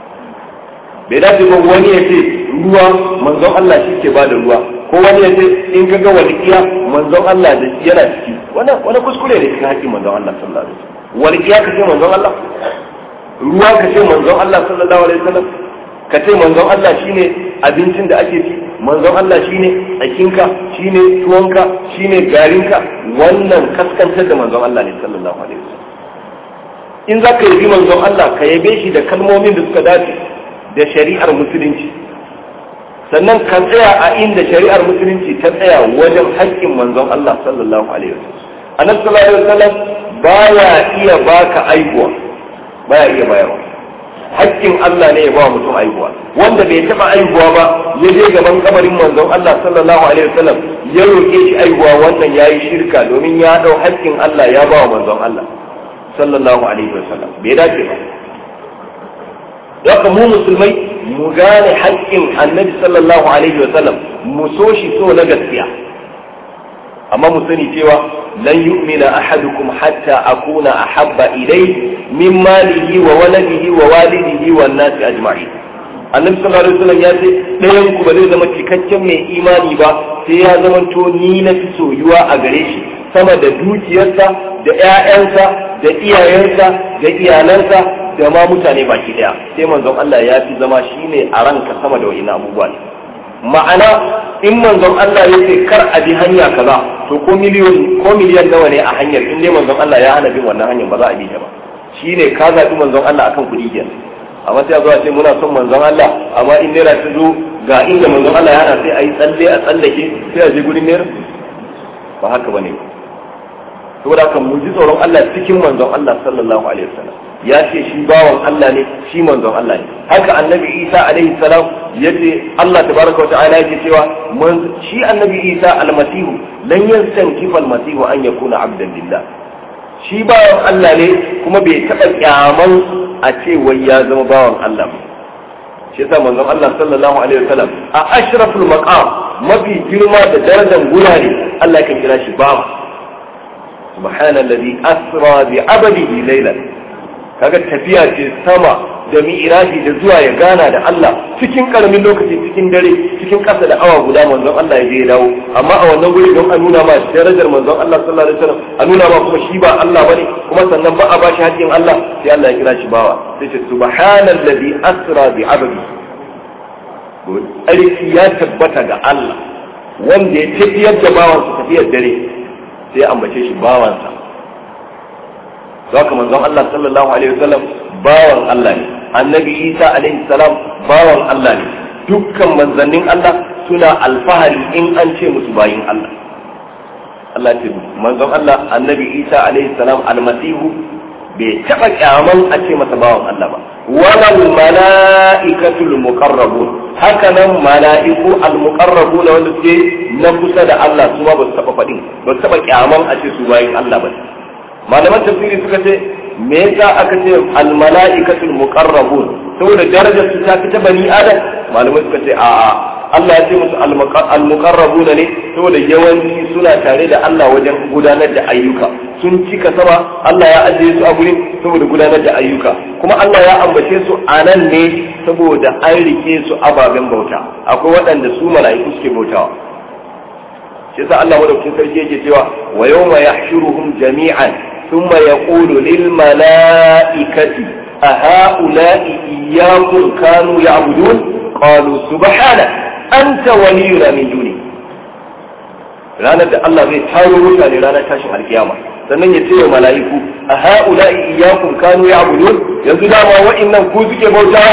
bai dace ba wani ya ce ruwa manzon Allah shi ke bada ruwa ko wani ya ce in ka ga walƙiya manzon Allah da yana ciki wani kuskure ne cikin haƙƙin manzon Allah sallallahu alaihi wasallam walƙiya ka ce manzon Allah ruwa ka ce manzon Allah sallallahu alaihi wasallam ka ce manzon Allah shine abincin da ake ci manzon Allah shine tsakinka shine tuwonka shine garinka wannan kaskantar da manzon Allah ne sallallahu alaihi wasallam in za ka yabi manzon Allah ka yabe shi da kalmomin da suka dace da shari'ar musulunci sannan ka tsaya a inda shari'ar musulunci ta tsaya wajen haƙƙin manzon Allah sallallahu alaihi wasallam annabi sallallahu alaihi wasallam baya iya baka aibuwa baya iya bayarwa hakkin Allah ne ya ba mutum aihuwa wanda bai taba aihuwa ba ya je gaban kabarin manzon Allah sallallahu alaihi wasallam ya roke shi aihuwa wannan yayi shirka domin ya dau hakkin Allah ya ba wa manzon Allah sallallahu alaihi wasallam bai dace ba Daga mu musulmai mu gane haƙƙin annabi sallallahu alaihi wasallam mu so shi so na gaskiya amma mu sani cewa lan yu'mina ahadukum hatta akuna ahabba ilayhi min malihi wa waladihi wa walidihi wan nasi ajma'in annabi sallallahu alaihi wasallam ya ce ɗayan ku ba zai zama cikakken mai imani ba sai ya zama to ni na fi soyuwa a gare shi sama da dukiyarsa da ƴaƴansa da iyayensa da iyalansa da ma mutane baki daya sai manzon Allah ya fi zama shine a ranka sama da wa'ina abubuwa ne ma'ana in manzon Allah ya ce kar a bi hanya kaza to ko miliyon ko miliyan nawa ne a hanyar in dai manzon Allah ya hana bin wannan hanyar ba za a bi ta ba shine ka zabi manzon Allah akan kuɗi kenan amma sai a zo a ce muna son manzon Allah amma in naira ta zo ga inda manzon Allah ya hana sai a yi tsalle a tsallake sai a je gurin naira ba haka bane saboda haka mu ji tsoron Allah cikin manzon Allah sallallahu alaihi wasallam ya ce shi bawan Allah ne shi manzon Allah ne haka annabi Isa alaihi salam ya ce Allah tabaraka wa ta'ala yake cewa shi annabi Isa almasihu lan yansankifa almasihu an yakuna abdan lillah shi bawan Allah ne kuma bai taɓa kyaman a ce wai ya zama bawan Allah ba shi yasa manzon Allah sallallahu alaihi wasallam a ashraful maqam mafi girma da darajar gurare Allah kan kira shi bawa subhanallazi asra bi abadihi laylan kaga tafiya ce sama da mi'raji da zuwa ya gana da Allah cikin karamin lokaci cikin dare cikin kasa da awa guda manzon Allah ya je ya dawo amma a wannan guri don a nuna ma darajar manzon Allah sallallahu alaihi wasallam a nuna ma kuma shi ba Allah bane kuma sannan ba a ba shi haƙƙin Allah sai Allah ya kira shi bawa sai ce subhanallazi asra bi abdi tsarki ya tabbata ga Allah wanda ya tafiyar da bawansa tafiyar dare sai ambace shi bawansa zaka manzon Allah sallallahu alaihi wasallam bawan Allah ne annabi Isa alaihi salam bawan Allah ne dukkan manzannin Allah suna alfahari in an ce musu bayin Allah Allah ce manzon Allah annabi Isa alaihi salam almasihu bai taɓa kyaman a ce masa bawan Allah ba walal mala'ikatul muqarrabun haka nan mala'iku al muqarrabun wanda suke na kusa da Allah su ma ba su taɓa faɗin ba su taɓa kyaman a ce su bayin Allah ba malaman tafsiri suka ce me yasa aka ce al mala'ikatul muqarrabun saboda darajar su ta fita bani adam malamai suka ce a'a Allah ya ce musu al muqarrabuna ne saboda yawanci suna tare da Allah wajen gudanar da ayyuka sun cika sama Allah ya ajiye su a gurin saboda gudanar da ayyuka kuma Allah ya ambace su a nan ne saboda an rike su ababen bauta akwai waɗanda su mala'iku suke bautawa shi yasa Allah madaukakin sarki yake cewa wa yawma yahshuruhum jami'an thumma yaqulu lil mala'ikati a ha'ula'i iyyakum kanu ya'budun qalu subhana anta waliyuna min duni ranar da Allah zai taro mutane ranar tashin alkiyama sannan ya ce wa mala'iku a ha'ula'i iyyakum kanu ya'budun yanzu dama wa'annan ku suke bautawa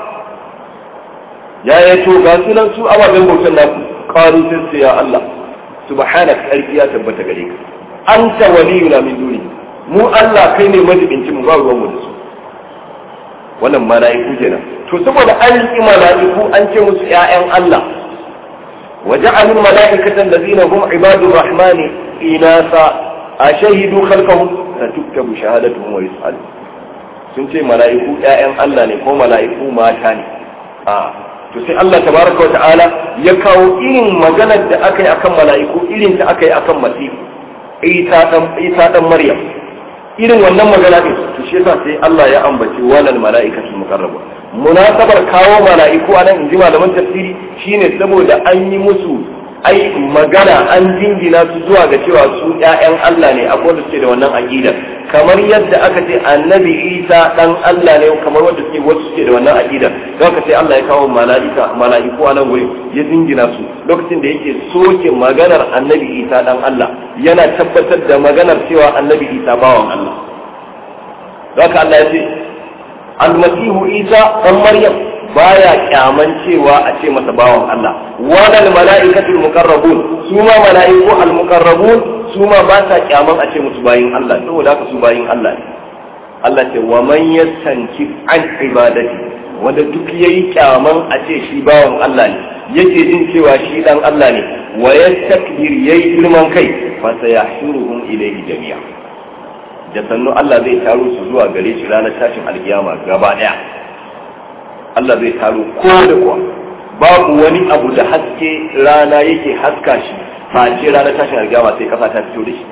ya ya to ga sunan su ababen bautan naku qalu sai ya Allah subhanaka sarki ya tabbata gare ka anta waliyuna min duni mu Allah kai ne majibincin mu ba ruwan mu da su wannan mala'iku kenan to saboda an yi mala'iku an ce musu ƴaƴan Allah وجعلوا الملائكة الذين هم عباد الرحمن إناثا أشهدوا خلقهم ستكتب شهادتهم ويسألون sun ce mala'iku ‘ya'yan Allah ne ko mala'iku mata ne a to sai Allah tabaraka wa ta'ala ya kawo irin maganar da aka yi akan mala'iku irin ta aka yi akan masifu isa dan maryam irin wannan magana din to shi yasa sai Allah ya ambaci walal mala'ikatul muqarraba munasabar kawo mala'iku anan inji malaman tafsiri shine saboda an yi musu ai magana an jingina su zuwa ga cewa su ƴaƴan Allah ne akwai wanda suke da wannan aqida kamar yadda aka ce annabi Isa dan Allah ne kamar wanda suke wasu suke da wannan aqida don haka sai Allah ya kawo mala'ika mala'iku a nan guri ya jingina su lokacin da yake soke maganar annabi Isa dan Allah yana tabbatar da maganar cewa annabi Isa bawan Allah don haka Allah ya ce almasihu Isa dan Maryam baya kyaman cewa a ce masa bawan Allah wadal mala'ikatul muqarrabun su ma mala'iku al muqarrabun su ma ba sa kyaman a ce musu bayin Allah saboda haka su bayin Allah ne Allah ce wa man yastanki an ibadati wanda duk yayi kyaman a ce shi bawan Allah ne yake jin cewa shi dan Allah ne wa yastakbir yayi girman kai fa sayahshuruhum ilayhi jami'a da sannu Allah zai taro su zuwa gare shi ranar tashin alkiyama gaba daya Allah zai taro ko da kuwa babu wani abu da haske rana yake haska shi face ranar tashin alkiyama sai kasa ta fito da shi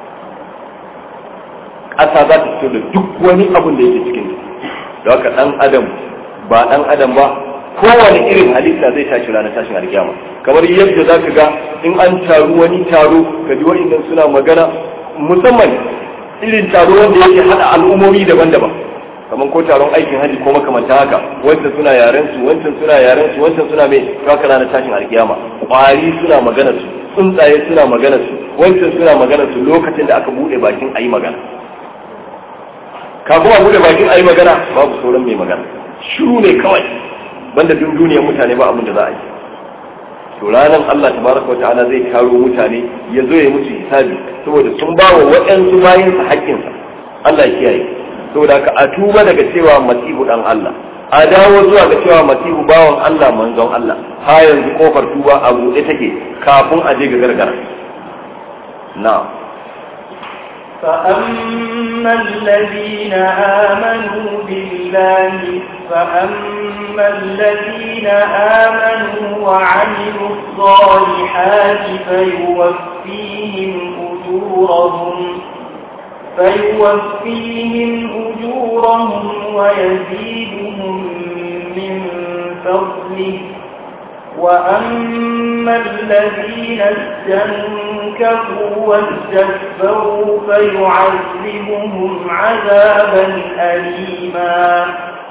ƙasa za ta fito da duk wani abun da yake cikin da haka ɗan adam ba ɗan adam ba kowane irin halitta zai tashi ranar tashin alkiyama kamar yadda za ka ga in an taru wani taro ka ji wa'innan suna magana musamman irin taro wanda yake haɗa al'ummomi daban-daban kamar ko taron aikin hajji ko makamanta haka wancan suna yaren su wancan suna yaren su wancan suna mai haka ranar tashin alkiyama kwari suna magana su tsuntsaye suna magana su wancan suna magana su lokacin da aka bude bakin ayi magana kafin a bude bakin ayi magana babu sauran mai magana shiru ne kawai banda duk duniyar mutane ba abin da za a yi to ranar Allah tabaraka wa ta'ala zai karo mutane ya zo ya musu hisabi saboda sun ba wa waɗansu bayansa haƙƙinsa Allah ya kiyaye saboda ka a tuba daga cewa masihu dan Allah a dawo zuwa ga cewa masihu bawan Allah manzon Allah ha yanzu kofar tuba a buɗe take kafin a je ga gargara na فأما الذين آمنوا بالله فأما الذين آمنوا وعملوا الصالحات فيوفيهم أجورهم فيوفيهم أجورهم ويزيدهم من فضله وأما الذين استنكفوا واستكبروا فيعذبهم عذابا أليما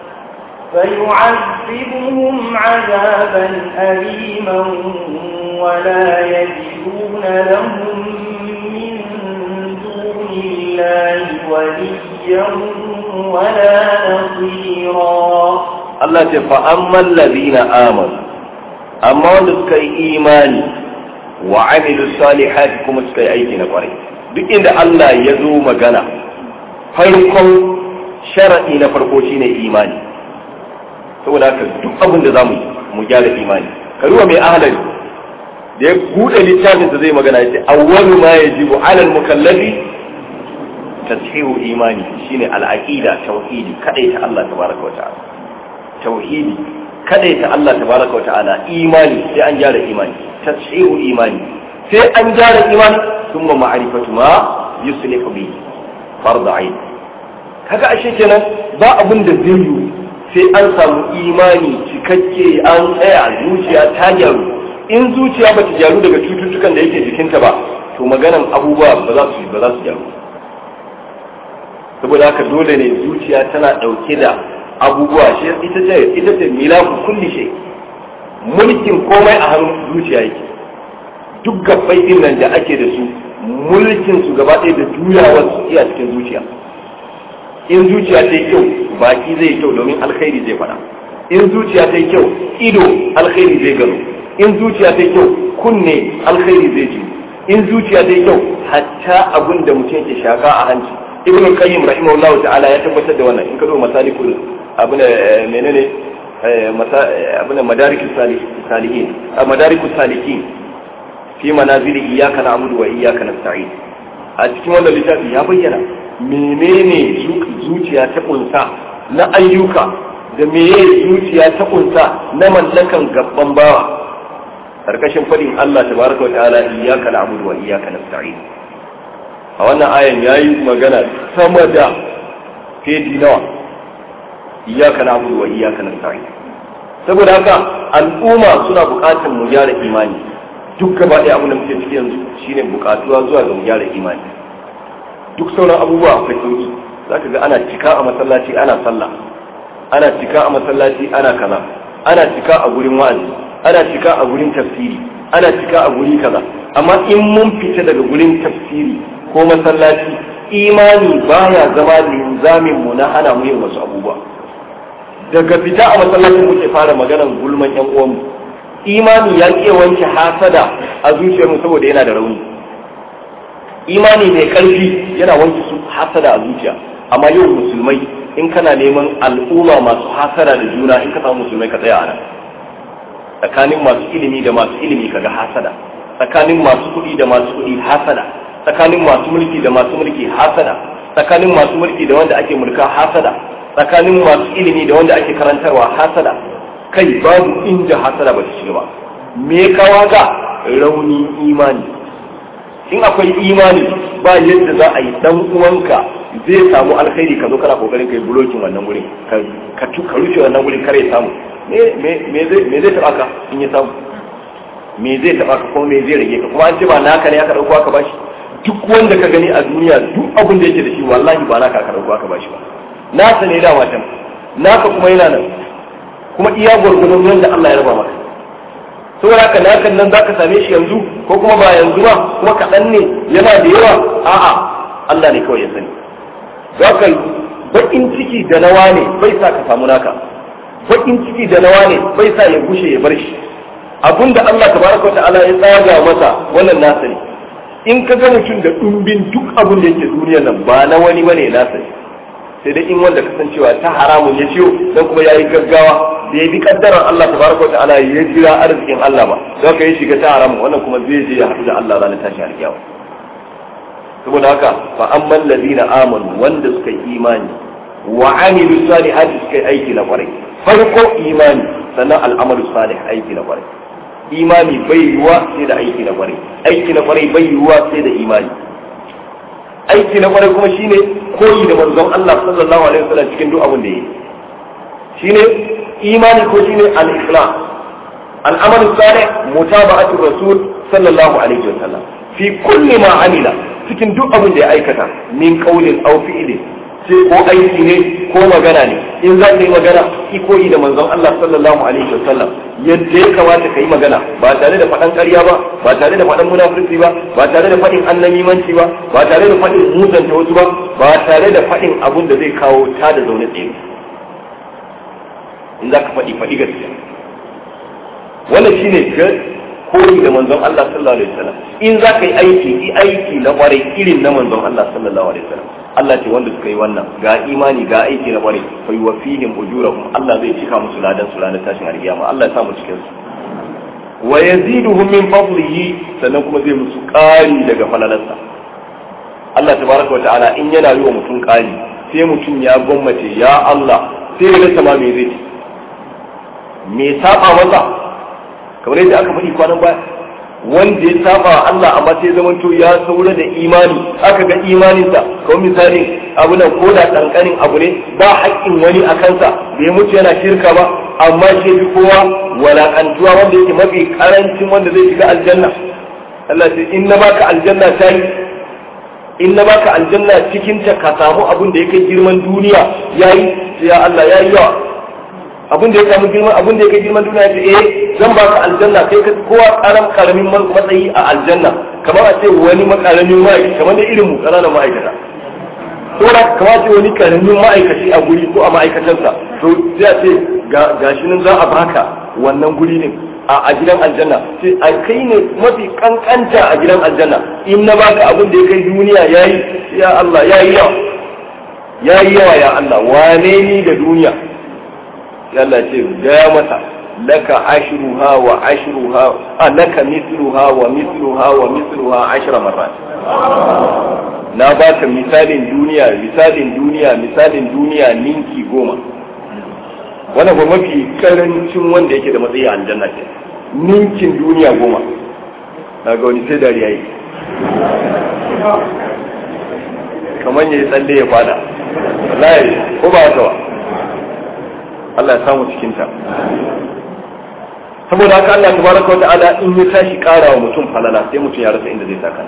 فيعذبهم عذابا أليما ولا يجدون لهم من الله وليا ولا نصيرا Allah ce fa amman ladina amanu amma wanda suka yi imani wa amilu salihati kuma suka yi aiki na kwarai duk inda Allah ya zo magana farkon sharadi na farko shine imani saboda haka duk abin da zamu yi mu gyara imani ka ruwa mai ahlali da ya bude littafin da zai magana yace awwalu ma yajibu ala al-mukallafi tashihu imani shine al-aqida tauhidi kadai ta Allah tabaraka wa ta'ala tauhidi kadai ta Allah tabaraka wa ta'ala imani sai an gyara imani tashihu imani sai an gyara imani thumma ma'rifatu ma yuslihu bi fard ain kaga ashe kenan ba abin da zai yi sai an samu imani cikakke an tsaya zuciya ta gyaru in zuciya ba ta gyaru daga cututtukan da yake jikinta ba to maganan abubuwa ba za su ba za su gyaru saboda haka dole ne zuciya tana dauke da abubuwa shi ita ce ita ce milaku kulli shay mulkin komai a hannun zuciya yake duk gabbai din nan da ake da su mulkin su gaba ɗaya da juyawar su iya cikin zuciya in zuciya ta yi kyau baki zai kyau domin alkhairi zai faɗa in zuciya ta yi kyau ido alkhairi zai gano in zuciya ta yi kyau kunne alkhairi zai ji in zuciya ta yi kyau hatta abin da mutum yake shaka a hanci ibn qayyim rahimahullahu ta'ala ya tabbatar da wannan in ka zo masalikul abin menene abin madarikus salihin madarikus salihin fi manazili iyyaka na'budu wa iyyaka nasta'in a cikin wannan littafi ya bayyana menene zuciya ta kunsa na ayyuka da meye zuciya ta kunsa na mallakan gabban bawa karkashin fadin Allah tabaraka wa ta'ala iyyaka na'budu wa iyyaka nasta'in a wannan ayan yayi magana sama da fedi nawa iyyaka na'budu wa iyyaka nasta'in saboda haka al'umma suna buƙatar mu gyara imani duk gaba ɗaya abin da muke ciki yanzu shine buƙatuwa zuwa ga mu gyara imani duk sauran abubuwa akwai sauki za ka ga ana cika a masallaci ana sallah ana cika a masallaci ana kaza ana cika a gurin wa'azi ana cika a gurin tafsiri ana cika a guri kaza amma in mun fita daga gurin tafsiri ko masallaci imani baya zama linzamin mu na hana mu yin wasu abubuwa daga fita a masallacin muke fara maganar gulman yan uwanmu imani ya ke wanke hasada a zuciyarmu saboda yana da rauni imani mai karfi yana wanke su hasada a zuciya amma yau musulmai in kana neman al'umma masu hasada da juna in ka samu musulmai ka tsaya a nan tsakanin masu ilimi da masu ilimi kaga hasada tsakanin masu kuɗi da masu kuɗi hasada tsakanin masu mulki da masu mulki hasada tsakanin masu mulki da wanda ake mulka hasada tsakanin masu ilimi da wanda ake karantarwa hasada kai babu inda hasada ba ta shiga ba me kawa ga rauni imani in akwai imani ba yadda za a yi dan uwanka zai samu alkhairi ka zo kana kokarin kai bulokin wannan wurin ka ka rufe wannan wurin kare samu me zai taba ka in ya samu me zai taba ka ko me zai rage ka kuma an ce ba naka ne aka dauko aka bashi duk wanda ka gani a duniya duk abin da yake da shi wallahi ba naka aka dauko aka bashi ba nasa ne da watan naka kuma yana nan kuma iya gwargwadon wanda Allah ya raba maka saboda haka nakan nan zaka same shi yanzu ko kuma ba yanzu ba kuma kaɗan ne yana da yawa a'a Allah ne kawai ya sani zaka bakin ciki da nawa ne bai sa ka samu naka bakin ciki da nawa ne bai sa ya gushe ya bar shi abinda Allah tabaraka wa ta'ala ya tsaga masa wannan nasa ne in ka ga mutum da dumbin duk abin da yake duniyar nan ba na wani bane nasa ne sai dai in wanda kasancewa ta haramun ya ciyo dan kuma yayi gaggawa da ya bi kaddarar Allah tabaraka wa ta'ala ya jira arzikin Allah ba don ka yi shiga ta haramun wannan kuma zai je ya haɗu da Allah ranar tashi alƙiyawa saboda haka fa amman ladina amanu wanda suka yi imani wa amilu salihati suka yi aiki na kwarai farko imani sannan al'amalu salih aiki na kwarai imani bai yiwuwa sai da aiki na kwarai aiki na kwarai bai yiwuwa sai da imani aiki na kwarai kuma shine koyi da manzon Allah sallallahu alaihi wasallam cikin duk abin da yake shine imani ko shine al-ikhlas al-amalu salih mutaba'atu rasul sallallahu alaihi wasallam fi kulli ma amila cikin duk abin da ya aikata min qaulin aw fi'lin sai ko aiki ne ko magana ne in za ka yi magana ki koyi da manzon Allah sallallahu alaihi wasallam yadda ya kamata ka yi magana ba tare da faɗan ƙarya ba ba tare da faɗan munafurci ba ba tare da faɗin annamimanci ba ba tare da faɗin muzanta wasu ba ba tare da faɗin abun da zai kawo ta da zaune tsaye in za ka faɗi faɗi gaskiya wannan shine koyi da manzon Allah sallallahu alaihi wasallam in za ka yi aiki yi aiki na kwarai irin na manzon Allah sallallahu alaihi wasallam Allah ce wanda suka yi wannan ga imani ga aiki na kwarai fa yuwaffihim ujurahum Allah zai cika musu ladan su ranar tashin alkiyama Allah ya sa mu cikin su wa yaziduhum min fadlihi sannan kuma zai musu ƙari daga falalarsa Allah tabaraka wata'ala in yana yi wa mutum ƙari sai mutum ya gwammace ya Allah sai ya rasa ma me zai ci me saba masa kamar yadda aka faɗi kwanan baya wanda ya saba Allah amma sai zaman to ya saura da imani aka ga imaninsa kawai misali abu nan ko da kankanin abu ne ba haƙƙin wani a kansa bai mutu yana shirka ba amma shi bi kowa walakantuwa wanda yake mafi karancin wanda zai shiga aljanna Allah ce in na baka aljanna ta yi in na baka aljanna cikin ta ka samu abin da ya kai girman duniya yayi ya Allah yayi yawa abin da ya samu girman abin da ya kai girman duniya ce eh zan baka aljanna kai ka kowa karam karamin matsayi a aljanna kamar a ce wani makaramin ma'aikaci kamar da irin mu ƙananan ma'aikata ko da kamar ce wani karamin ma'aikaci a guri ko a ma'aikatarsa to sai a ce ga shi nan za a baka wannan guri ne a gidan aljanna sai a kai ne mafi kankanta a gidan aljanna in na baka abin da ya kai duniya yayi ya Allah yayi yawa yayi yawa ya Allah wane ni da duniya Allah ce gaya masa laka ashruha wa ashruha a laka mithluha wa mithluha wa mithluha ashra marrat na ba ka misalin duniya misalin duniya misalin duniya ninki goma wannan ba mafi karancin wanda yake da matsayi a aljanna ce ninkin duniya goma na ga wani sai dariya yi kamar ya yi tsalle ya fada wallahi ko ba haka ba Allah ya samu cikinta saboda haka Allah tabaraka wata'ala in ya tashi kara wa mutum falala sai mutum ya rasa inda zai saka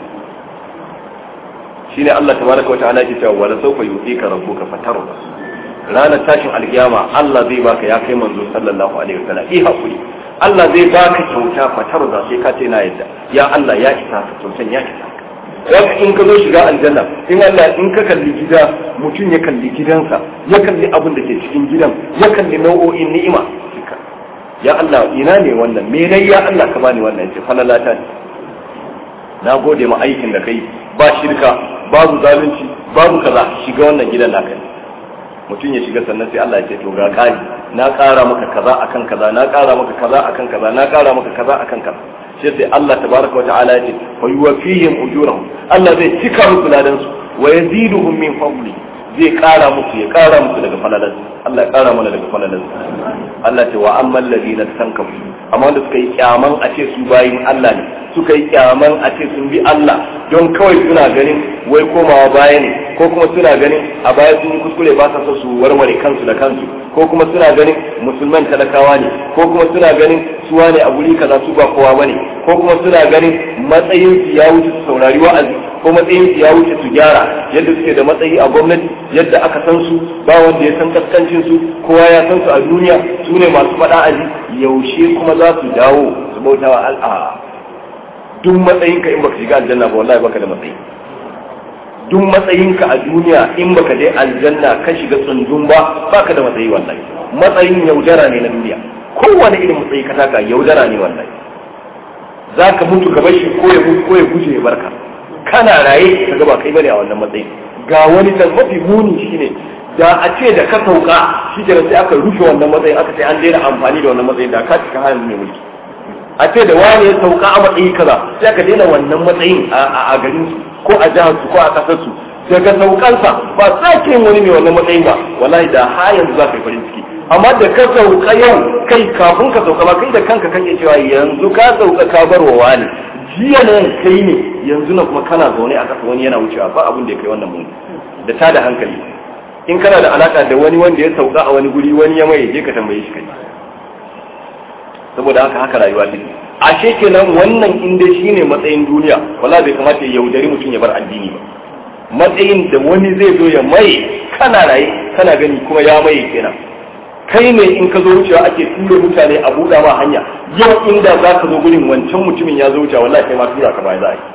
shine Allah tabaraka wata'ala yake cewa wala sawfa yu'tika rabbuka fatarda ranar tashin alkiyama Allah zai baka ya kai manzo sallallahu alaihi wasallam i hakuri Allah zai baka kyauta fatarda sai ka ce na yadda ya Allah ya isa ka kyautan ya isa Wata in ka zo shiga aljanna in Allah in ka kalli gida mutum ya kalli gidansa ya kalli abin da ke cikin gidan ya kalli nau'o'in ni'ima ya Allah ina ne wannan me dai ya Allah ka bani wannan ce falalata ne na gode ma aikin da kai ba shirka babu zalunci babu kaza shiga wannan gidan naka ne mutum ya shiga sannan sai Allah ya ce to ga kari na kara maka kaza akan kaza na kara maka kaza akan kaza na kara maka kaza akan kaza sai sai Allah tabaraka wa ta'ala ya ce fa yuwaffihim ujurahum Allah zai cika musu ladan su wa yaziduhum min fadli zai kara musu ya kara musu daga falalan Allah ya kara mana daga falalan Allah ce wa amman ladina tankafu amma wanda suka yi kyaman a ce su bayin Allah ne suka yi kyaman a ce sun bi Allah don kawai suna ganin wai komawa baya ne ko kuma suna ganin a baya sun yi kuskure ba sa so su warware kansu da kansu ko kuma suna ganin musulman talakawa ne ko kuma suna ganin suwa ne a guri kaza su ba kowa bane ko kuma suna ganin matsayin su ya wuce su saurari wa'azi ko matsayin su ya wuce su gyara yadda suke da matsayi a gwamnati yadda aka san su ba wanda ya san kaskancin su kowa ya san su a duniya su ne masu faɗa aji yaushe kuma za su dawo su bautawa al'a duk matsayinka in baka shiga aljanna ba wallahi baka da matsayi duk matsayinka a duniya in baka je aljanna ka shiga tsundun ba baka da matsayi wallahi matsayin yaudara ne na duniya kowane irin matsayi ka taka yaudara ne wallahi za ka mutu ka bar shi ko ya mutu ko ya guje ya barka kana raye ka ga ba kai bane a wannan matsayin ga wani can mafi muni shine da a ce da ka sauka shi da sai aka rufe wannan matsayin aka ce an daina amfani da wannan matsayin da ka cika halin mai mulki a ce da wani ya sauka a matsayi kaza sai aka daina wannan matsayin a garin su ko a jihar su ko a kasar su daga saukansa ba sake yin wani mai wannan matsayin ba wallahi da ha yanzu za ka yi farin ciki amma da ka sauka yau kai kafin ka sauka ba kai da kanka kake cewa yanzu ka sauka ka bar wa wani jiya nan kai ne yanzu na kuma kana zaune a kasa wani yana wucewa ba abin da ya kai wannan mun da tada hankali in kana da alaka da wani wanda ya sauka a wani guri wani ya mai je ka tambaye shi kai saboda haka haka rayuwa take ashe kenan wannan in dai shine matsayin duniya wala bai kamata ya yaudari mutum ya bar addini ba matsayin da wani zai zo ya mai kana raye kana gani kuma ya mai kenan kai ne in ka zo wucewa ake tura mutane a buɗa ma hanya yau inda za ka zo gurin wancan mutumin ya zo wucewa wallahi kai ma tura ka baya za a yi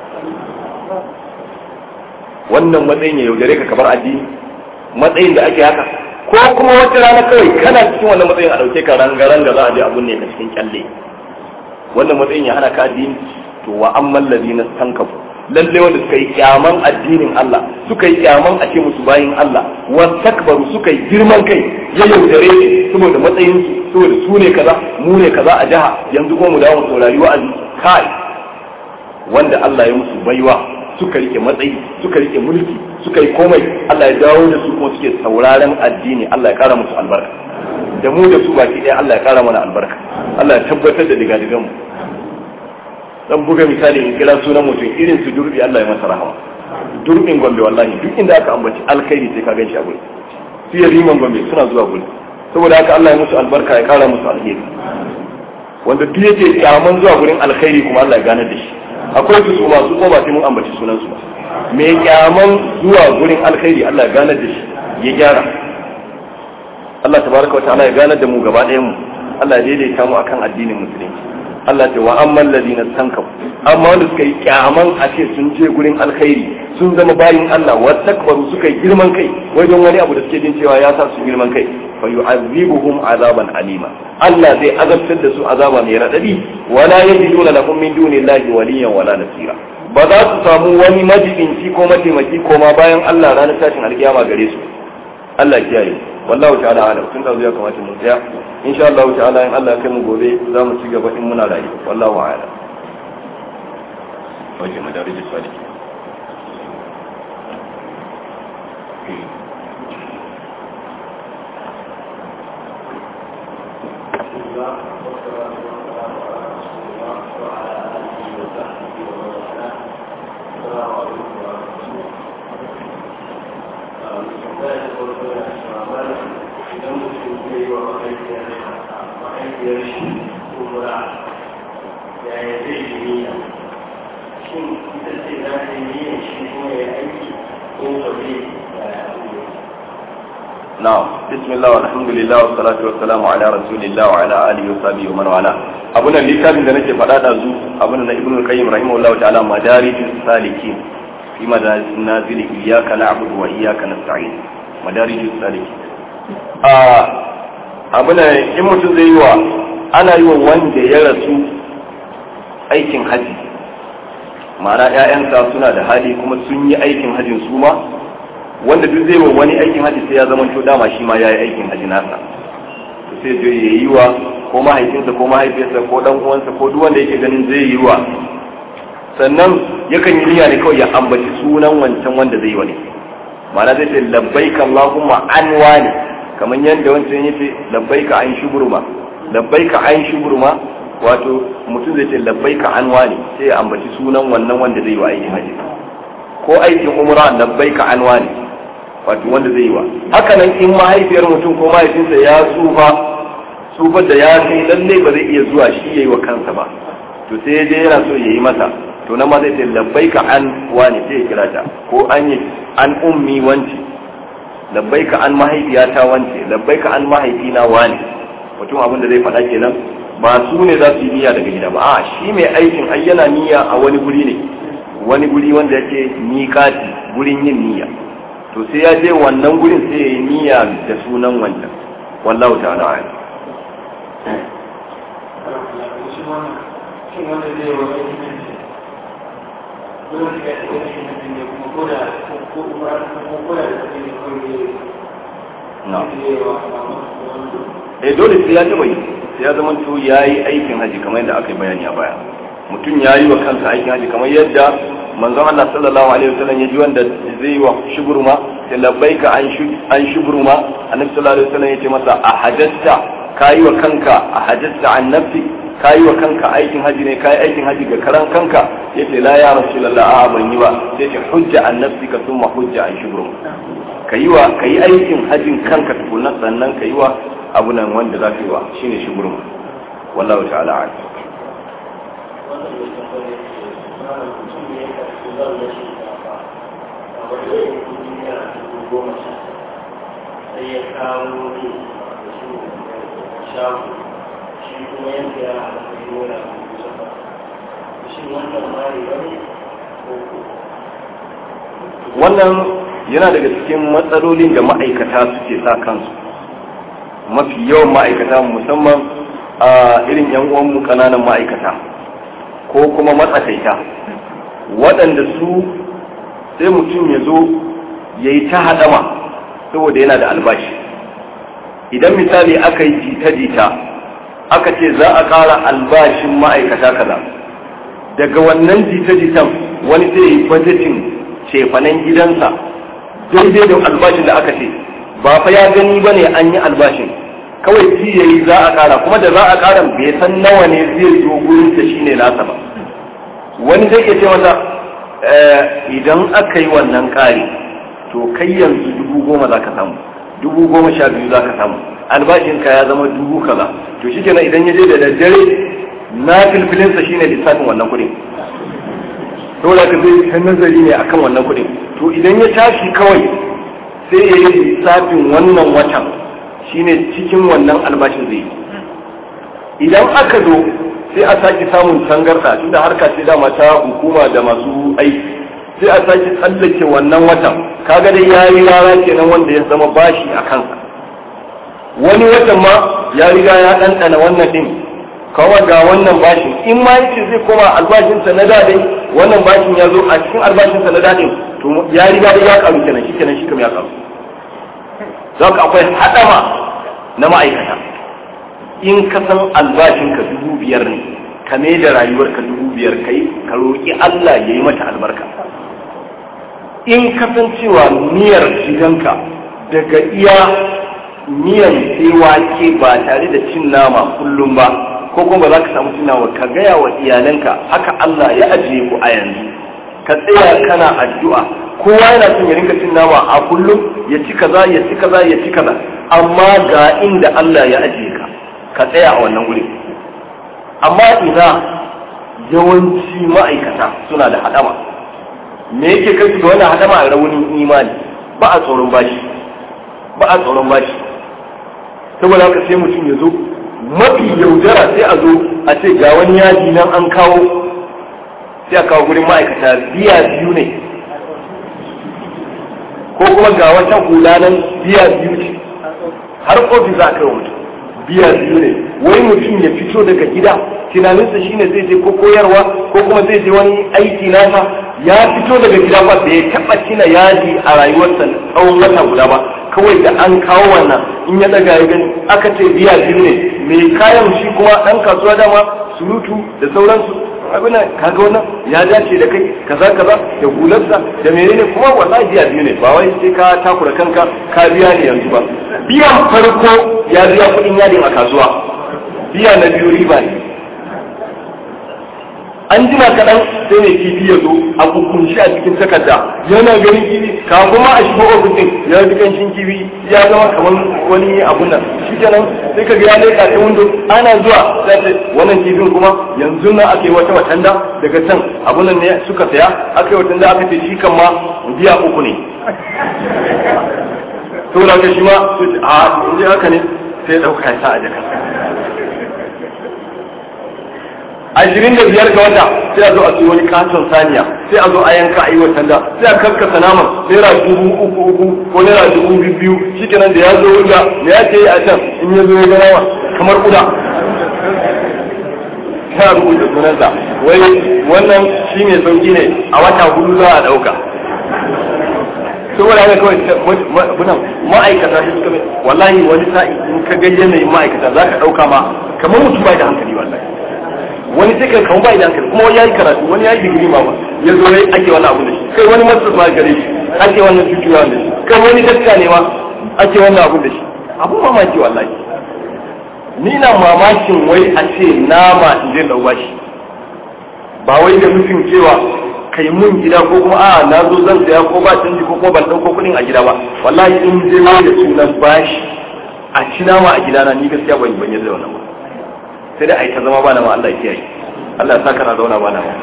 wannan matsayin ya yaudare ka kabar addini matsayin da ake haka ko kuma wata rana kawai kana cikin wannan matsayin a ɗauke ka ranga-ranga za a je abun ne ka cikin kyalle wannan matsayin ya hana ka addini to wa amman ladina tankafu lalle wanda suka yi kyaman addinin Allah suka yi kyaman a ce musu bayin Allah wastakbaru suka yi girman kai ya yaudare shi saboda matsayin su saboda su ne kaza mu ne kaza a jiha yanzu kuma mu dawo mu saurari wa'azi kai wanda Allah ya musu baiwa suka rike matsayi suka rike mulki suka yi komai Allah ya dawo da su kuma suke sauraron addini Allah ya kara musu albarka da mu da su baki ɗaya Allah ya kara mana albarka Allah ya tabbatar da digadigan mu dan buga misali in kira sunan mutum irin su durbi Allah ya masa rahama durbin gombe wallahi duk inda aka ambaci alkhairi sai ka ganshi a gurin su ya riman gombe suna zuwa gurin saboda haka Allah ya musu albarka ya kara musu alheri wanda duk yake kyaman zuwa gurin alkhairi kuma Allah ya gane da shi akwai su masu ko ba sai mun ambaci sunan su ba me kyaman zuwa gurin alkhairi Allah ya gane da shi ya gyara Allah tabaraka wa ta'ala ya gane da mu gaba ɗayan mu Allah ya daidaita mu akan addinin musulunci Allah ce wa amman ladina tankam amma wanda suka yi kyaman a ce sun je gurin alkhairi sun zama bayin Allah wa takbaru suka yi girman kai wajen wani abu da suke jin cewa ya sa su girman kai fa yu'azzibuhum azaban alima Allah zai azabtar da su azaba mai radadi wala yajiduna lahum min dunillahi waliyan wala nasira ba za su samu wani majibinci ko mataimaki ko ma bayan Allah ranar tashin alkiyama gare su Allah kiyaye wallahu ta'ala alam tun da ya kamata mu tsaya insha Allah ta'ala in Allah ya kai mu gobe za mu ci gaba in muna rayu wallahu a'lam wajen madarijin salih نعم بسم الله والحمد لله والصلاة والسلام على رسول الله وعلى آله وصحبه ومن والاه abun nan littafin da nake faɗa da zu abun na ibnu qayyim rahimahullahu ta'ala madarijus salikin fi manazil iyyaka na'budu wa iyyaka nasta'in madarijus salikin a abun in mutum zai yi wa ana yi wa wanda ya rasu aikin haji ma'ana ƴaƴansa suna da hali kuma sun yi aikin hajin su ma wanda duk zai wa wani aikin haji sai ya zama to dama shi ma ya yi aikin haji nasa sai je ya yi wa ko mahaifinsa ko mahaifiyarsa ko dan uwansa ko duk wanda yake ganin zai yi wa sannan yakan yi niyya ne kawai ya ambaci sunan wancan wanda zai yi wa ne ma'ana zai ce labbaika allahumma an wani kamar yadda wancan yace labbaika an shuburma labbaika an shuburma wato mutum zai ce labbaika an wani sai ya ambaci sunan wannan wanda zai yi wa aikin haji ko aikin umra labbaika an wani wato wanda zai yi wa haka nan in mahaifiyar mutum ko mahaifinsa ya tsufa tsufar da ya kai lalle ba zai iya zuwa shi ya yi wa kansa ba to sai ya je yana so ya yi masa to nan ma zai ce labbaika an wani sai ya kira ta ko an yi an ummi wanci labbaika an mahaifiyata wance labbaika an mahaifina wani mutum abin da zai faɗa kenan ba su ne za su yi niyya daga gida ba a shi mai aikin ai yana niyya a wani guri ne wani guri wanda yake miƙati gurin yin niyya to sai ya je wannan gurin sai ya yi niyya da sunan wannan wallahu ta'ala a'lam eh dole sai ya taba yi sai ya zama to ya yi aikin haji kamar yadda aka yi bayani a baya mutum ya yi wa kansa aikin haji kamar yadda manzon Allah sallallahu alaihi wasallam ya ji wanda zai yi wa shuburma sai labbaika an shuburma annabi sallallahu alaihi wasallam ya ce masa a hajjatta kayi wa kanka a hajjatta an nafsi kayi wa kanka aikin haji ne kayi aikin haji ga karan kanka yace la ya rasulullah a ban yi ba sai ce hujja an nafsi ka thumma hujja an shuburma kayi wa kayi aikin hajin kanka tukunna sannan kayi wa abu nan wanda za ka yi wa shine shuburma wallahu ta'ala a'lam sai ya kawo ne shago shi kuma yanka ya haɗa yi wani abu saba shi wannan mari wani wannan yana daga cikin matsalolin da ma'aikata suke sa kansu mafi yawan ma'aikata musamman a irin yan uwanmu kananan ma'aikata ko kuma matsakaita waɗanda su sai mutum ya zo ya yi ta haɗama saboda yana da albashi idan misali aka yi jita-jita aka ce za a ƙara albashin ma'aikata kaza daga wannan jita-jitan wani zai yi budgeting cefanen gidansa daidai da albashin da aka ce ba fa ya gani ba ne an yi albashin kawai ji ya yi za a kara kuma da za a kara bai san nawa ne zai zo gurin ta shine nasa ba wani zai iya ce masa idan aka yi wannan kari to kai yanzu dubu goma za ka samu dubu goma sha biyu za ka samu albashinka ya zama dubu kaza to shi kenan idan ya je da daddare na filfilinsa shine lissafin wannan kuɗin dole ka zai ta nazari ne akan wannan kuɗin to idan ya tashi kawai sai ya yi lissafin wannan watan shine cikin wannan albashin zai idan aka zo sai a sake samun tangarda tunda harka ce dama ta hukuma da masu aiki sai a sake tsallake wannan watan kaga dai ya yi rara kenan wanda ya zama bashi a kansa wani watan ma ya riga ya ɗanɗana wannan ɗin kawai ga wannan bashin in ma yace zai koma albashinsa na dadin wannan bashin ya zo a cikin albashinsa na dadin to ya riga da ya karu kenan shi kenan shi kam ya karu zaka akwai hadama na ma'aikata in ka san albashinka dubu biyar ne ka mai da rayuwarka dubu biyar kai ka roƙi Allah ya yi mata albarka in ka san cewa miyar gidanka daga iya miyan sai wake ba tare da cin nama kullum ba ko kuma ba za ka samu tunawa ka gaya wa iyalanka haka Allah ya ajiye ku a yanzu ka tsaya kana addu'a kowa yana son ya rinka cin nama a kullum ya ci kaza ya ci kaza ya ci kaza amma ga inda Allah ya ajiye ka ka tsaya a wannan guri amma ina yawanci ma'aikata suna da hadama me yake kai su da wannan hadama a raunin imani ba a tsoron bashi ba a tsoron bashi saboda haka sai mutum ya zo mafi yaudara sai a zo a ce ga wani yaji nan an kawo sai a kawo gurin ma'aikata biya biyu ne ko kuma ga wata hula nan biya biyu ce har ofis za a kai wa mutum biya biyu ne wai mutum ya fito daga gida tunaninsa shine zai je ko koyarwa ko kuma zai je wani aiki nasa ya fito daga gida ba bai taɓa tina yaji a rayuwarsa tsawon wata guda ba kawai da an kawo wannan in ya daga ya gani aka ce biya biyu ne mai kayan shi kuma ɗan kasuwa dama surutu da sauransu abin da kaga wannan ya dace da kai kaza kaza da hularsa da menene kuma wallahi biya biyu ne ba wai sai ka takura kanka ka biya ne yanzu ba biyan farko ya biya kuɗin yadin a kasuwa biya na biyu riba ne an jima kaɗan sai mai kifi ya zo a kukunshi a cikin takarda yana ganin kifi kafin ma a shigo ofisin ya ji kanshin kifi ya zama kamar wani abun nan shi kenan sai ka ga ya leƙa ta windo ana zuwa sai ce wannan kifin kuma yanzu nan aka yi wata watanda daga can abun nan ne suka saya aka yi watanda aka ce shi kan ma biya uku ne to da shi ma a in haka ne sai ya ɗauka ya sa a jaka ashirin da biyar ga wata sai a zo a siyo wani katon saniya sai a zo a yanka a yi watan da sai a karkasa naman naira dubu uku uku ko naira dubu biyu biyu shi kenan da ya zo wuga me ya ce a can in ya zo ya ga nawa kamar kuda ta rubuta sunansa wai wannan shi ne sauki ne a wata hudu za a ɗauka saboda haka kawai muna ma'aikata shi suka mai wallahi wani sa'i in ka ga yanayin ma'aikata za ka ɗauka ma kamar mutum bai da hankali wallahi wani sai kai kawo bai da hankali kuma wani yayi karatu wani yayi digiri ma ba ya zo yayi ake wannan abu da shi kai wani master ma gare shi ake wannan tutuwa da shi kai wani dakka ne ma ake wannan abu da shi abu mamaki wallahi ni na mamakin wai a ce nama in je dauba shi ba wai da nufin cewa kai mun gida ko kuma a na zo zan saya ko ba canji ko kuma ban dauko kuɗin a gida ba wallahi in je da sunan bashi a ci nama a gidana ni gaskiya ban ban yadda wannan ba sai dai a yi ta zama ba na ma Allah ya kiyaye Allah ya saka na zauna ba na ma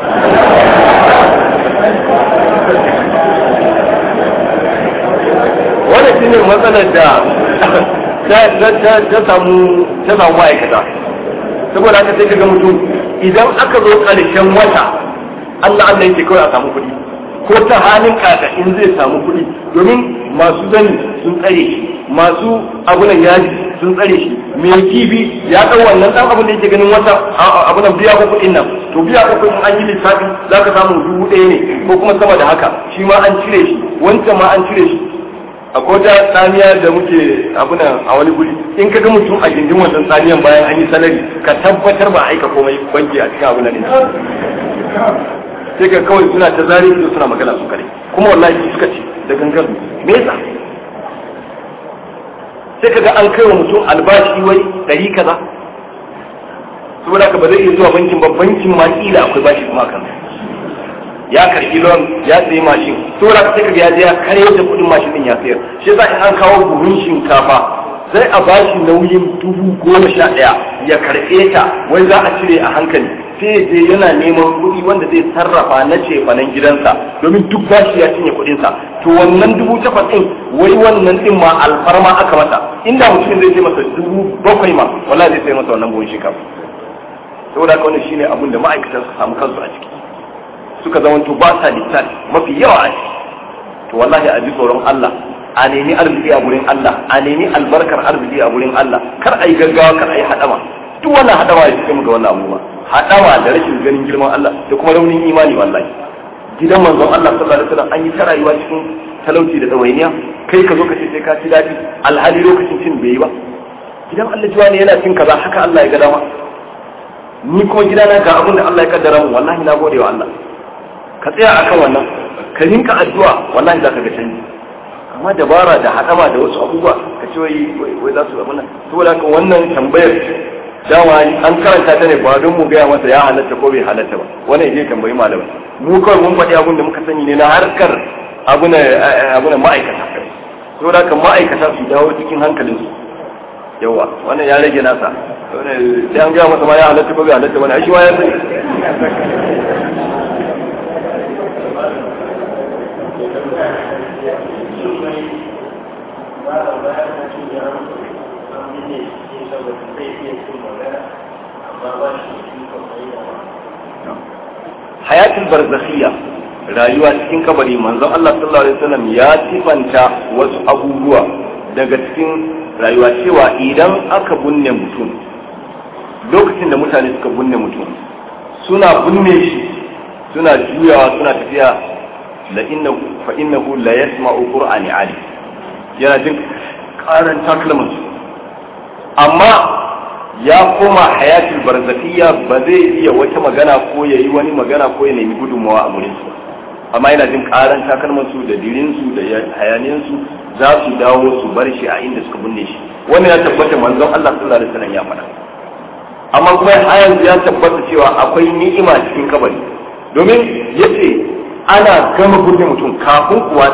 wannan shine matsalar da ta samu ta samu ma'aikata saboda haka sai kaga mutum idan aka zo ƙarshen wata Allah Allah yake kawai a samu kuɗi ko ta halin kaka in zai samu kuɗi domin masu zani sun tsare shi masu abunan yaji sun tsare shi mai kifi ya ɗau wannan ɗan abin da yake ganin wata abunan biya uku ɗin nan to biya uku in an yi lissafi za ka samu dubu ɗaya ne ko kuma sama da haka shi ma an cire shi wancan ma an cire shi akwai wata tsamiya da muke abunan a wani guri in ka ga mutum a gindin wannan tsamiyan bayan an yi salari ka tabbatar ba aika komai banki a cikin abunan ne sai ka kawai suna ta zari su suna magana su kare kuma wallahi su suka ce da gangan me yasa sai ka ga an kai wa mutum albashi wai ɗari kaza saboda haka ba zai iya zuwa bankin ba bankin ma kila akwai bashi kuma kan ya karbi loan ya sayi mashin saboda haka sai ka ga ya je ya kare da kuɗin mashin din ya sayar shi yasa in an kawo buhun shinkafa sai a bashi nauyin dubu goma sha ɗaya ya karɓe ta wai za a cire a hankali sai ya je yana neman kuɗi wanda zai sarrafa na cefanen gidansa domin duk bashi ya cinye kuɗinsa to wannan dubu takwas ɗin wai wannan ɗin ma alfarma aka masa inda mutum zai sai masa dubu bakwai ma wallahi zai sai masa wannan buhun shinkafa saboda haka wannan shine abin da ma'aikatan su samu kansu a ciki suka zama to ba sa lissafi mafi yawa a ciki to wallahi a ji tsoron Allah a nemi arziki a gurin Allah a nemi albarkar arziki a gurin Allah kar a yi gaggawa kar a yi hadama duk wannan hadama ya cikin ga wannan abubuwa hadama da rashin ganin girman Allah da kuma raunin imani wallahi gidan manzon Allah sallallahu alaihi wasallam an yi ta rayuwa cikin talauci da dawainiya kai ka zo ka ce sai ka ci daɗi alhali lokacin cin bai yi ba gidan Allah jiwa ne yana cin kaza haka Allah ya ga dama ni kuma gidana ga abin da Allah ya kaddara mu wallahi na gode wa Allah ka tsaya akan wannan ka rinka addu'a wallahi za ka ga canji amma dabara da hadama da wasu abubuwa ka ce wai wai za su abuna saboda haka wannan tambayar dama an karanta ta ne ba don mu gaya masa ya halatta ko bai halatta ba wannan je tambayi malamai mu kawai mun faɗi abin da muka sani ne na harkar abuna abuna ma'aikata saboda haka ma'aikata su dawo cikin hankalinsu yawa wannan ya rage nasa sai an gaya masa ma ya halatta ko bai halatta ba ne shi ma ya sani hayatul barzakhiyya rayuwa cikin kabari manzon Allah sallallahu alaihi wasallam ya sifanta wasu abubuwa daga cikin rayuwa cewa idan aka binne mutum lokacin da mutane suka binne mutum suna binne shi suna juyawa suna tafiya la inna fa innahu la yasma'u qur'ani ali yana jin karan takalmin amma ya koma hayatul barzakiyya ba zai iya wata magana ko ya yi wani magana ko ya nemi gudunmawa a gurin su amma yana jin karan takalman su da dirin su da hayaniyan su za su dawo su bar shi a inda suka binne shi wannan ya tabbata manzon Allah sallallahu alaihi wasallam ya faɗa amma kuma hayan ya tabbata cewa akwai ni'ima cikin kabari domin yace ana gama binne mutum kafin kuwa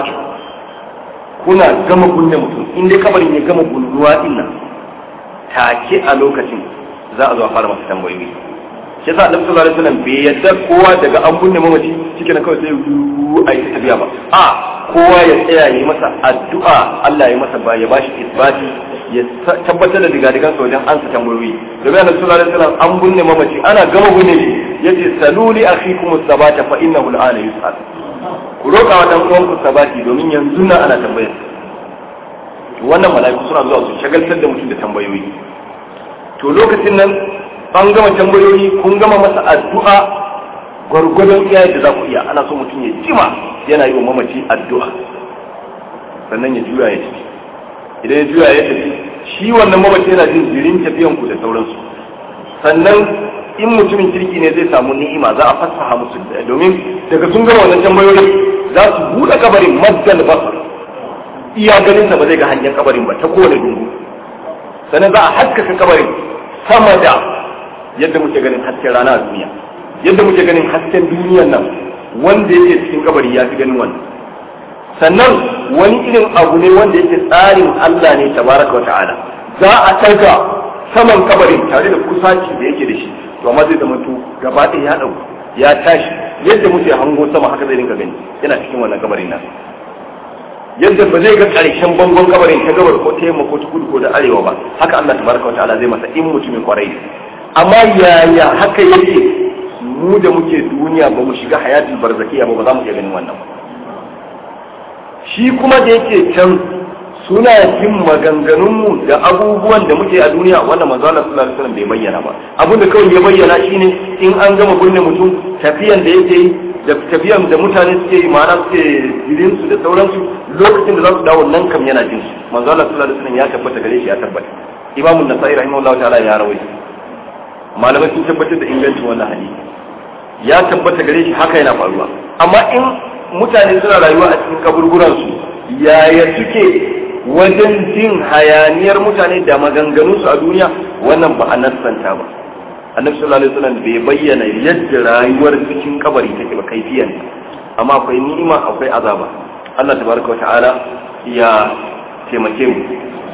kuna gama binne mutum in dai kabarin ya gama bunnuwa din nan take a lokacin za a zo a fara masa tambayoyi shi yasa annabi sallallahu alaihi wasallam bai yadda kowa daga an bunne mamaci cikin kawai sai a yi tafiya ba a kowa ya tsaya yi masa addu'a Allah ya masa ba ya bashi isbati ya tabbatar da digadigan sa wajen ansa tambayoyi domin annabi sallallahu alaihi wasallam an bunne mamaci ana gama bunne shi yace saluli akhikum sabata fa innahu al'ana yus'al ku roƙa wa dan uwanku sabati domin yanzu nan ana tambayar wannan mala'iku suna zuwa su shagaltar da mutum da tambayoyi to lokacin nan an gama tambayoyi kun gama masa addu'a gwargwadon iyaye da za ku iya ana so mutum ya jima yana yi wa mamaci addu'a sannan ya juya ya tafi idan ya juya ya tafi shi wannan mamaci yana jin jirin tafiyan ku da sauransu sannan in mutumin kirki ne zai samu ni'ima za a fassaha musu domin daga sun gama wannan tambayoyi za su buɗe kabarin maddal basar iya ganinsa ba zai ga hanyar kabarin ba ta kowane dungu sannan za a haskaka kabarin sama da yadda muke ganin hasken rana a duniya yadda muke ganin hasken duniyan nan wanda yake cikin kabari ya fi ganin wannan sannan wani irin abu ne wanda yake tsarin Allah ne tabaraka wa ta'ala za a ɗaga saman kabarin tare da kusaci da yake da shi to amma zai zama to gaba ɗaya ya ɗauka ya tashi yadda muke hango sama haka zai rinka gani yana cikin wannan kabarin nan yadda ba zai ga ƙarshen bangon kabarin ta gabar ko ta yamma ko ta kudu ko da arewa ba haka Allah tabaraka wa ta'ala zai masa in mutumin kwarai amma yaya haka yake mu da muke duniya ba mu shiga hayatul barzakiya ba ba za mu iya ganin wannan ba shi kuma da yake can suna jin maganganunmu da abubuwan da muke a duniya wannan manzo Allah sallallahu alaihi wasallam bai bayyana ba abin da kawai ya bayyana shine in an gama binne mutum tafiyan da yake yi da tafiyan da mutane suke yi ma'ana suke jirin su da sauransu lokacin da za su dawo nan kam yana jin su manzo Allah sallallahu alaihi wasallam ya tabbata gare shi ya tabbata Imam an-Nasa'i rahimahullahu ta'ala ya rawaita malamai sun tabbatar da ingancin wannan hadisi ya tabbata gare shi haka yana faruwa amma in mutane suna rayuwa a cikin kaburburansu yaya suke wajen jin hayaniyar mutane da maganganunsu a duniya wannan ba a nassanta ba annabi sallallahu alaihi wasallam bai bayyana yadda rayuwar cikin kabari take ba kaifiyan amma akwai ni'ima akwai azaba Allah tabaraka wa ta'ala ya taimake mu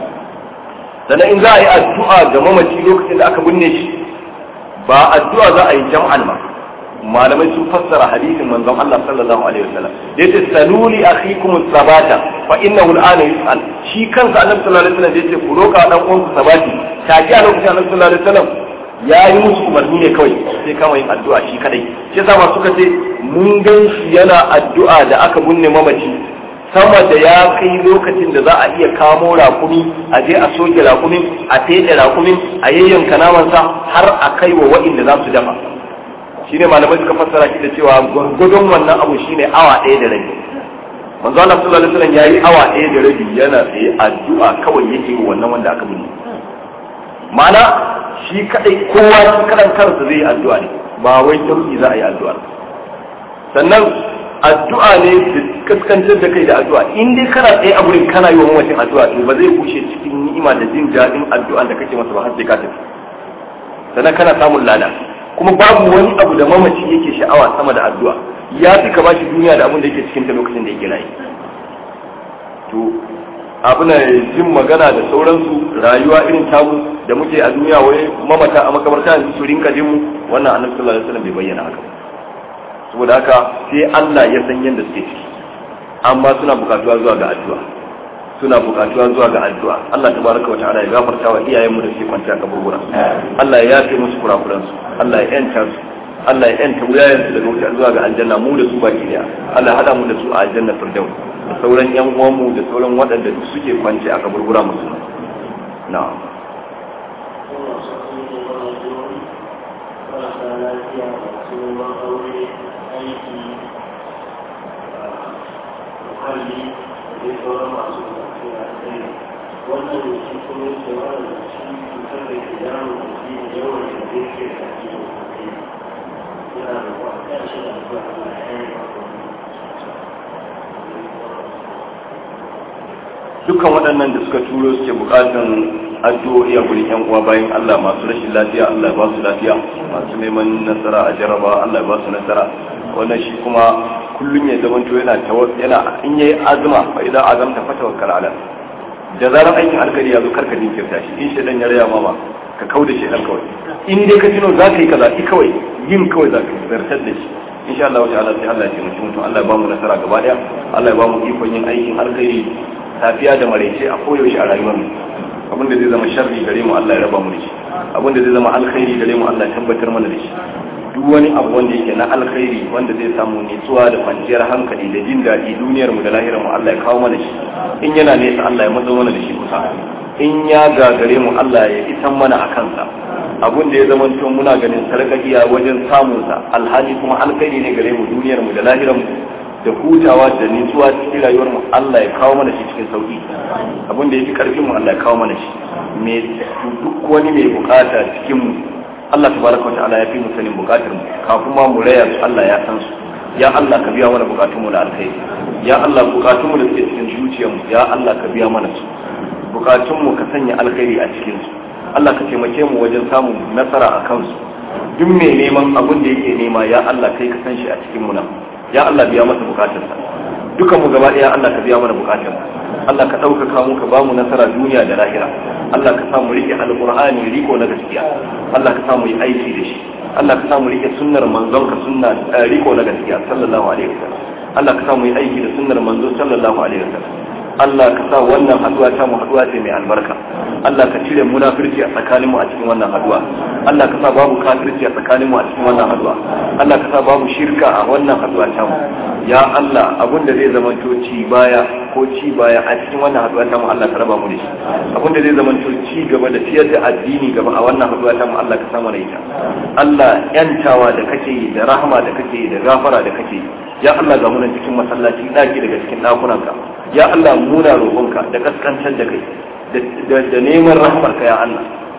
sannan in za a yi addu'a ga mamaci lokacin da aka binne shi ba addu'a za a yi jam'an ba malamai sun fassara hadisin manzon Allah sallallahu alaihi wasallam da yace saluli akhikum sabata fa innahu al'ana yus'al shi kansa annabi sallallahu alaihi wasallam da yace ku roka dan uwan ku sabati take a lokacin annabi sallallahu alaihi wasallam ya yi musu umarni ne kawai sai kama yin addu'a shi kadai shi yasa masu suka ce mun gan shi yana addu'a da aka binne mamaci sama da ya kai lokacin da za a iya kamo rakumi a je a soke rakumin a fede rakumin a yayyanka namansa har a kai wa wa'inda za su dafa shine malamai suka fassara shi da cewa gwargwadon wannan abu shine awa ɗaya da rabi manzo Allah sallallahu alaihi wasallam yayi awa ɗaya da rabi yana tsaye addu'a kawai yake yi wannan wanda aka binne ma'ana shi kadai kowa shi karan kansa zai yi addu'a ne ba wai tauki za a yi addu'a sannan addu'a ne da kaskantar da kai da addu'a in dai kana tsaye a gurin kana yi wa mamacin addu'a to ba zai bushe cikin ni'ima da jin daɗin addu'an da kake masa ba har sai ka tafi sannan kana samun lada kuma babu wani abu da mamaci yake sha'awa sama da addu'a ya fi ka bashi duniya da abin da yake cikin ta lokacin da yake rayu to abuna jin magana da sauransu rayuwa irin tamu da muke a duniya wai mamata a makabarta yanzu su rinka jin mu wannan annabi sallallahu alaihi wasallam bai bayyana haka saboda haka sai Allah ya san yadda suke ciki amma suna bukatuwa zuwa ga addu'a suna bukatuwa zuwa ga addu'a Allah tabaraka wata'ala ya gafarta wa iyayenmu da suke kwanciya a kaburbura Allah ya yafe musu kurakuran su Allah ya yanta su Allah ya yanta wuyayen su daga wuta zuwa ga aljanna mu da su baki daya Allah ya hada mu da su a aljanna firdaus da sauran yan uwanmu da sauran waɗanda duk suke kwance a kaburbura musu na'am muhalli da dai sauran masu bukatu a tsaye wannan da shi kuma yake wani da shi cutar da ke damu da shi da yawan da zai ke da shi da sosai yana da kwata shi da zuwa a yayin dukkan waɗannan da suka turo suke bukatan addu'o'i a gurin yan uwa bayan Allah masu rashin lafiya Allah ya ba su lafiya masu neman nasara a jaraba Allah ya ba su nasara wannan shi kuma kullum ya zama to yana yana in yayi azuma fa idan azamta fa tawakkal ala da zarar aikin alkhairi ya zo karka jinkirta shi in shedan ya raya mama ka kauda shedan kawai in dai ka tuno za ka yi kaza ki kawai yin kawai za ka zartar da shi insha Allah ta'ala sai Allah ya taimaki mutum Allah ya ba mu nasara gaba daya Allah ya ba mu ikon yin aikin alkhairi safiya da maraice a koyaushe a rayuwar mu abinda zai zama sharri gare mu Allah ya raba mu da shi abinda zai zama alkhairi gare mu Allah ya tabbatar mana da shi duk wani abu wanda yake na alkhairi wanda zai samu nutsuwa da kwanciyar hankali da jin daɗi duniyar mu da lahirar mu Allah ya kawo mana shi in yana nesa Allah ya matsa mana da shi kusa in ya gagare mu Allah ya isan mana a kansa abun da ya zama to muna ganin sarkakiya wajen samun sa alhali kuma alkhairi ne gare mu duniyar mu da lahirar mu da hutawa da nutsuwa cikin rayuwar mu Allah ya kawo mana shi cikin sauki abin da yafi karfin mu Allah ya kawo mana shi me duk wani mai bukata cikin mu Allah tabaraka wa ta'ala ya fi mu sanin bukatar mu kafin ma mu raya su Allah ya san su ya Allah ka biya mana bukatun mu da alkhairi ya Allah bukatun mu da suke cikin zuciyar mu ya Allah ka biya mana su bukatun mu ka sanya alkhairi a cikin su Allah ka taimake mu wajen samun nasara a kansu duk mai neman abin da yake nema ya Allah kai ka san shi a cikin mu nan ya Allah biya masa bukatarsa dukan mu gaba daya Allah ka biya mana bukatar Allah ka ɗaukaka mu ka ba mu nasara duniya da lahira Allah ka sa mu rike alqur'ani riko na gaskiya Allah ka sa mu yi aiki da shi Allah ka sa mu rike sunnar manzon ka sunna riko na gaskiya sallallahu alaihi wasallam Allah ka sa mu yi aiki da sunnar manzon sallallahu alaihi wasallam Allah ka sa wannan haduwa ta mu haduwa ce mai albarka Allah ka cire munafirci a tsakaninmu a cikin wannan haduwa Allah ka sa babu kafirci a tsakaninmu a cikin wannan haduwa Allah ka sa babu shirka a wannan haduwa ta mu ya Allah abin da zai zama to ci baya ko ci baya a cikin wannan haduwa ta mu Allah ka raba mu da shi abin da zai zama to ci gaba da ciyar da addini gaba a wannan haduwa ta mu Allah ka sa mana ita Allah yantawa da kake yi da rahama da kake yi da gafara da kake yi ya Allah ga mu nan cikin masallaci daki daga cikin dakunanka ya Allah muna roƙonka da kaskantar da kai da neman rahmarka ya Allah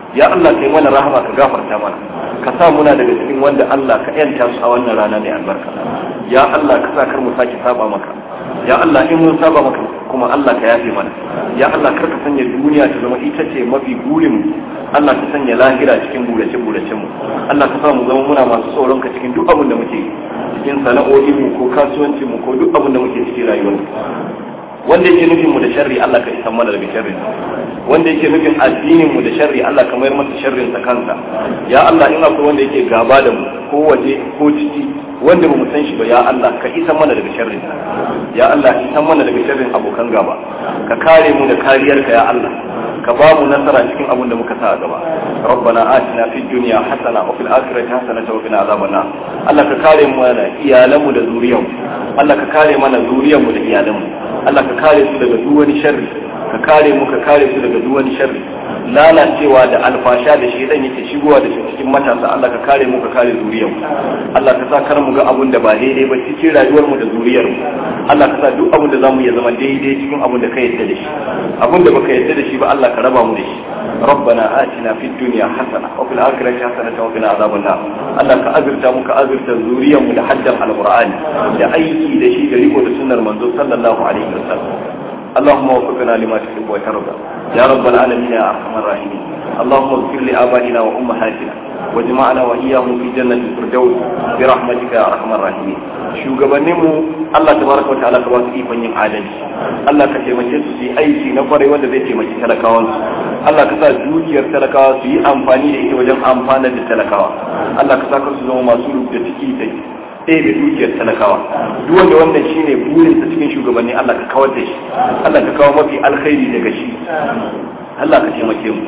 ya Allah kai mana rahama ka gafarta mana ka sa muna daga cikin wanda Allah ka yanta su a wannan rana mai albarka ya Allah ka sa kar mu sake saba maka ya Allah in mun saba maka kuma Allah ka yafe mana ya Allah kar ka sanya duniya ta zama ita ce mafi burin mu Allah ka sanya lahira cikin burace burace mu Allah ka sa mu zama muna masu tsoron ka cikin duk abin da muke yi cikin sana'o'in mu ko kasuwancin mu ko duk abin da muke cikin rayuwar mu wanda yake nufin mu da sharri Allah ka isan mana daga sharrin wanda yake nufin addinin mu da sharri Allah ka mayar masa sharrin sa kansa ya Allah in akwai wanda yake gaba da mu ko waje ko ciki wanda ba mu san shi ba ya Allah ka isan mana daga sharrin ya Allah isan mana daga sharrin abokan gaba ka kare mu da kariyarka ya Allah ka ba mu nasara cikin abin da muka sa a gaba rabbana atina fid dunya hasana wa fil akhirati hasana wa qina azaban nar Allah ka kare mu da iyalanmu da zuriyarmu Allah ka kare mana zuriyarmu da iyalanmu Allah ka kare su daga duk wani sharri ka kare mu ka kare su daga duk wani sharri lalacewa da alfasha da shedan yake shigowa da shi cikin matasa Allah ka kare mu ka kare zuriyar mu Allah ka sa kar mu ga abun da ba daidai ba cikin rayuwar mu da zuriyar mu Allah ka sa duk abun da zamu iya zama daidai cikin abun da ka yadda da shi abun da baka yadda da shi ba Allah ka raba mu da shi ربنا آتنا في الدنيا حسنة وفي الآخرة حسنة وقنا عذاب النار الله كأذرت مك أذرت ذوريا متحدث على القرآن لأيكي لشيء لريكو لسنة المنزول صلى الله عليه وسلم اللهم وفقنا لما تحب وترضى يا رب العالمين يا ارحم الراحمين اللهم اغفر لابائنا وامهاتنا واجمعنا واياهم في جنه الفردوس برحمتك يا ارحم الراحمين shugabanninmu Allah tabaraka wataala ka ba su ikon yin adalci Allah ka taimake su su yi aiki na kwarai wanda zai taimaki talakawan su Allah ka sa dukiyar talakawa su yi amfani da ita wajen amfanar da talakawa Allah ka sa ka su zama masu rubuta ciki da ɗaya da dukiyar talakawa duk wanda wannan shine burinsa cikin shugabanni Allah ka kawar da shi Allah ka kawo mafi alkhairi daga shi Allah ka taimake mu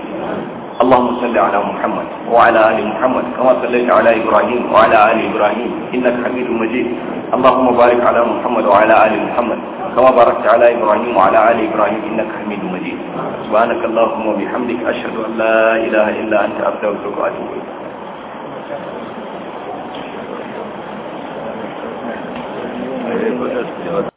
اللهم صل على محمد وعلى ال محمد كما صليت على ابراهيم وعلى ال ابراهيم انك حميد مجيد اللهم بارك على محمد وعلى ال محمد كما باركت على ابراهيم وعلى ال ابراهيم انك حميد مجيد سبحانك اللهم وبحمدك اشهد ان لا اله الا انت استغفرك واتوب اليك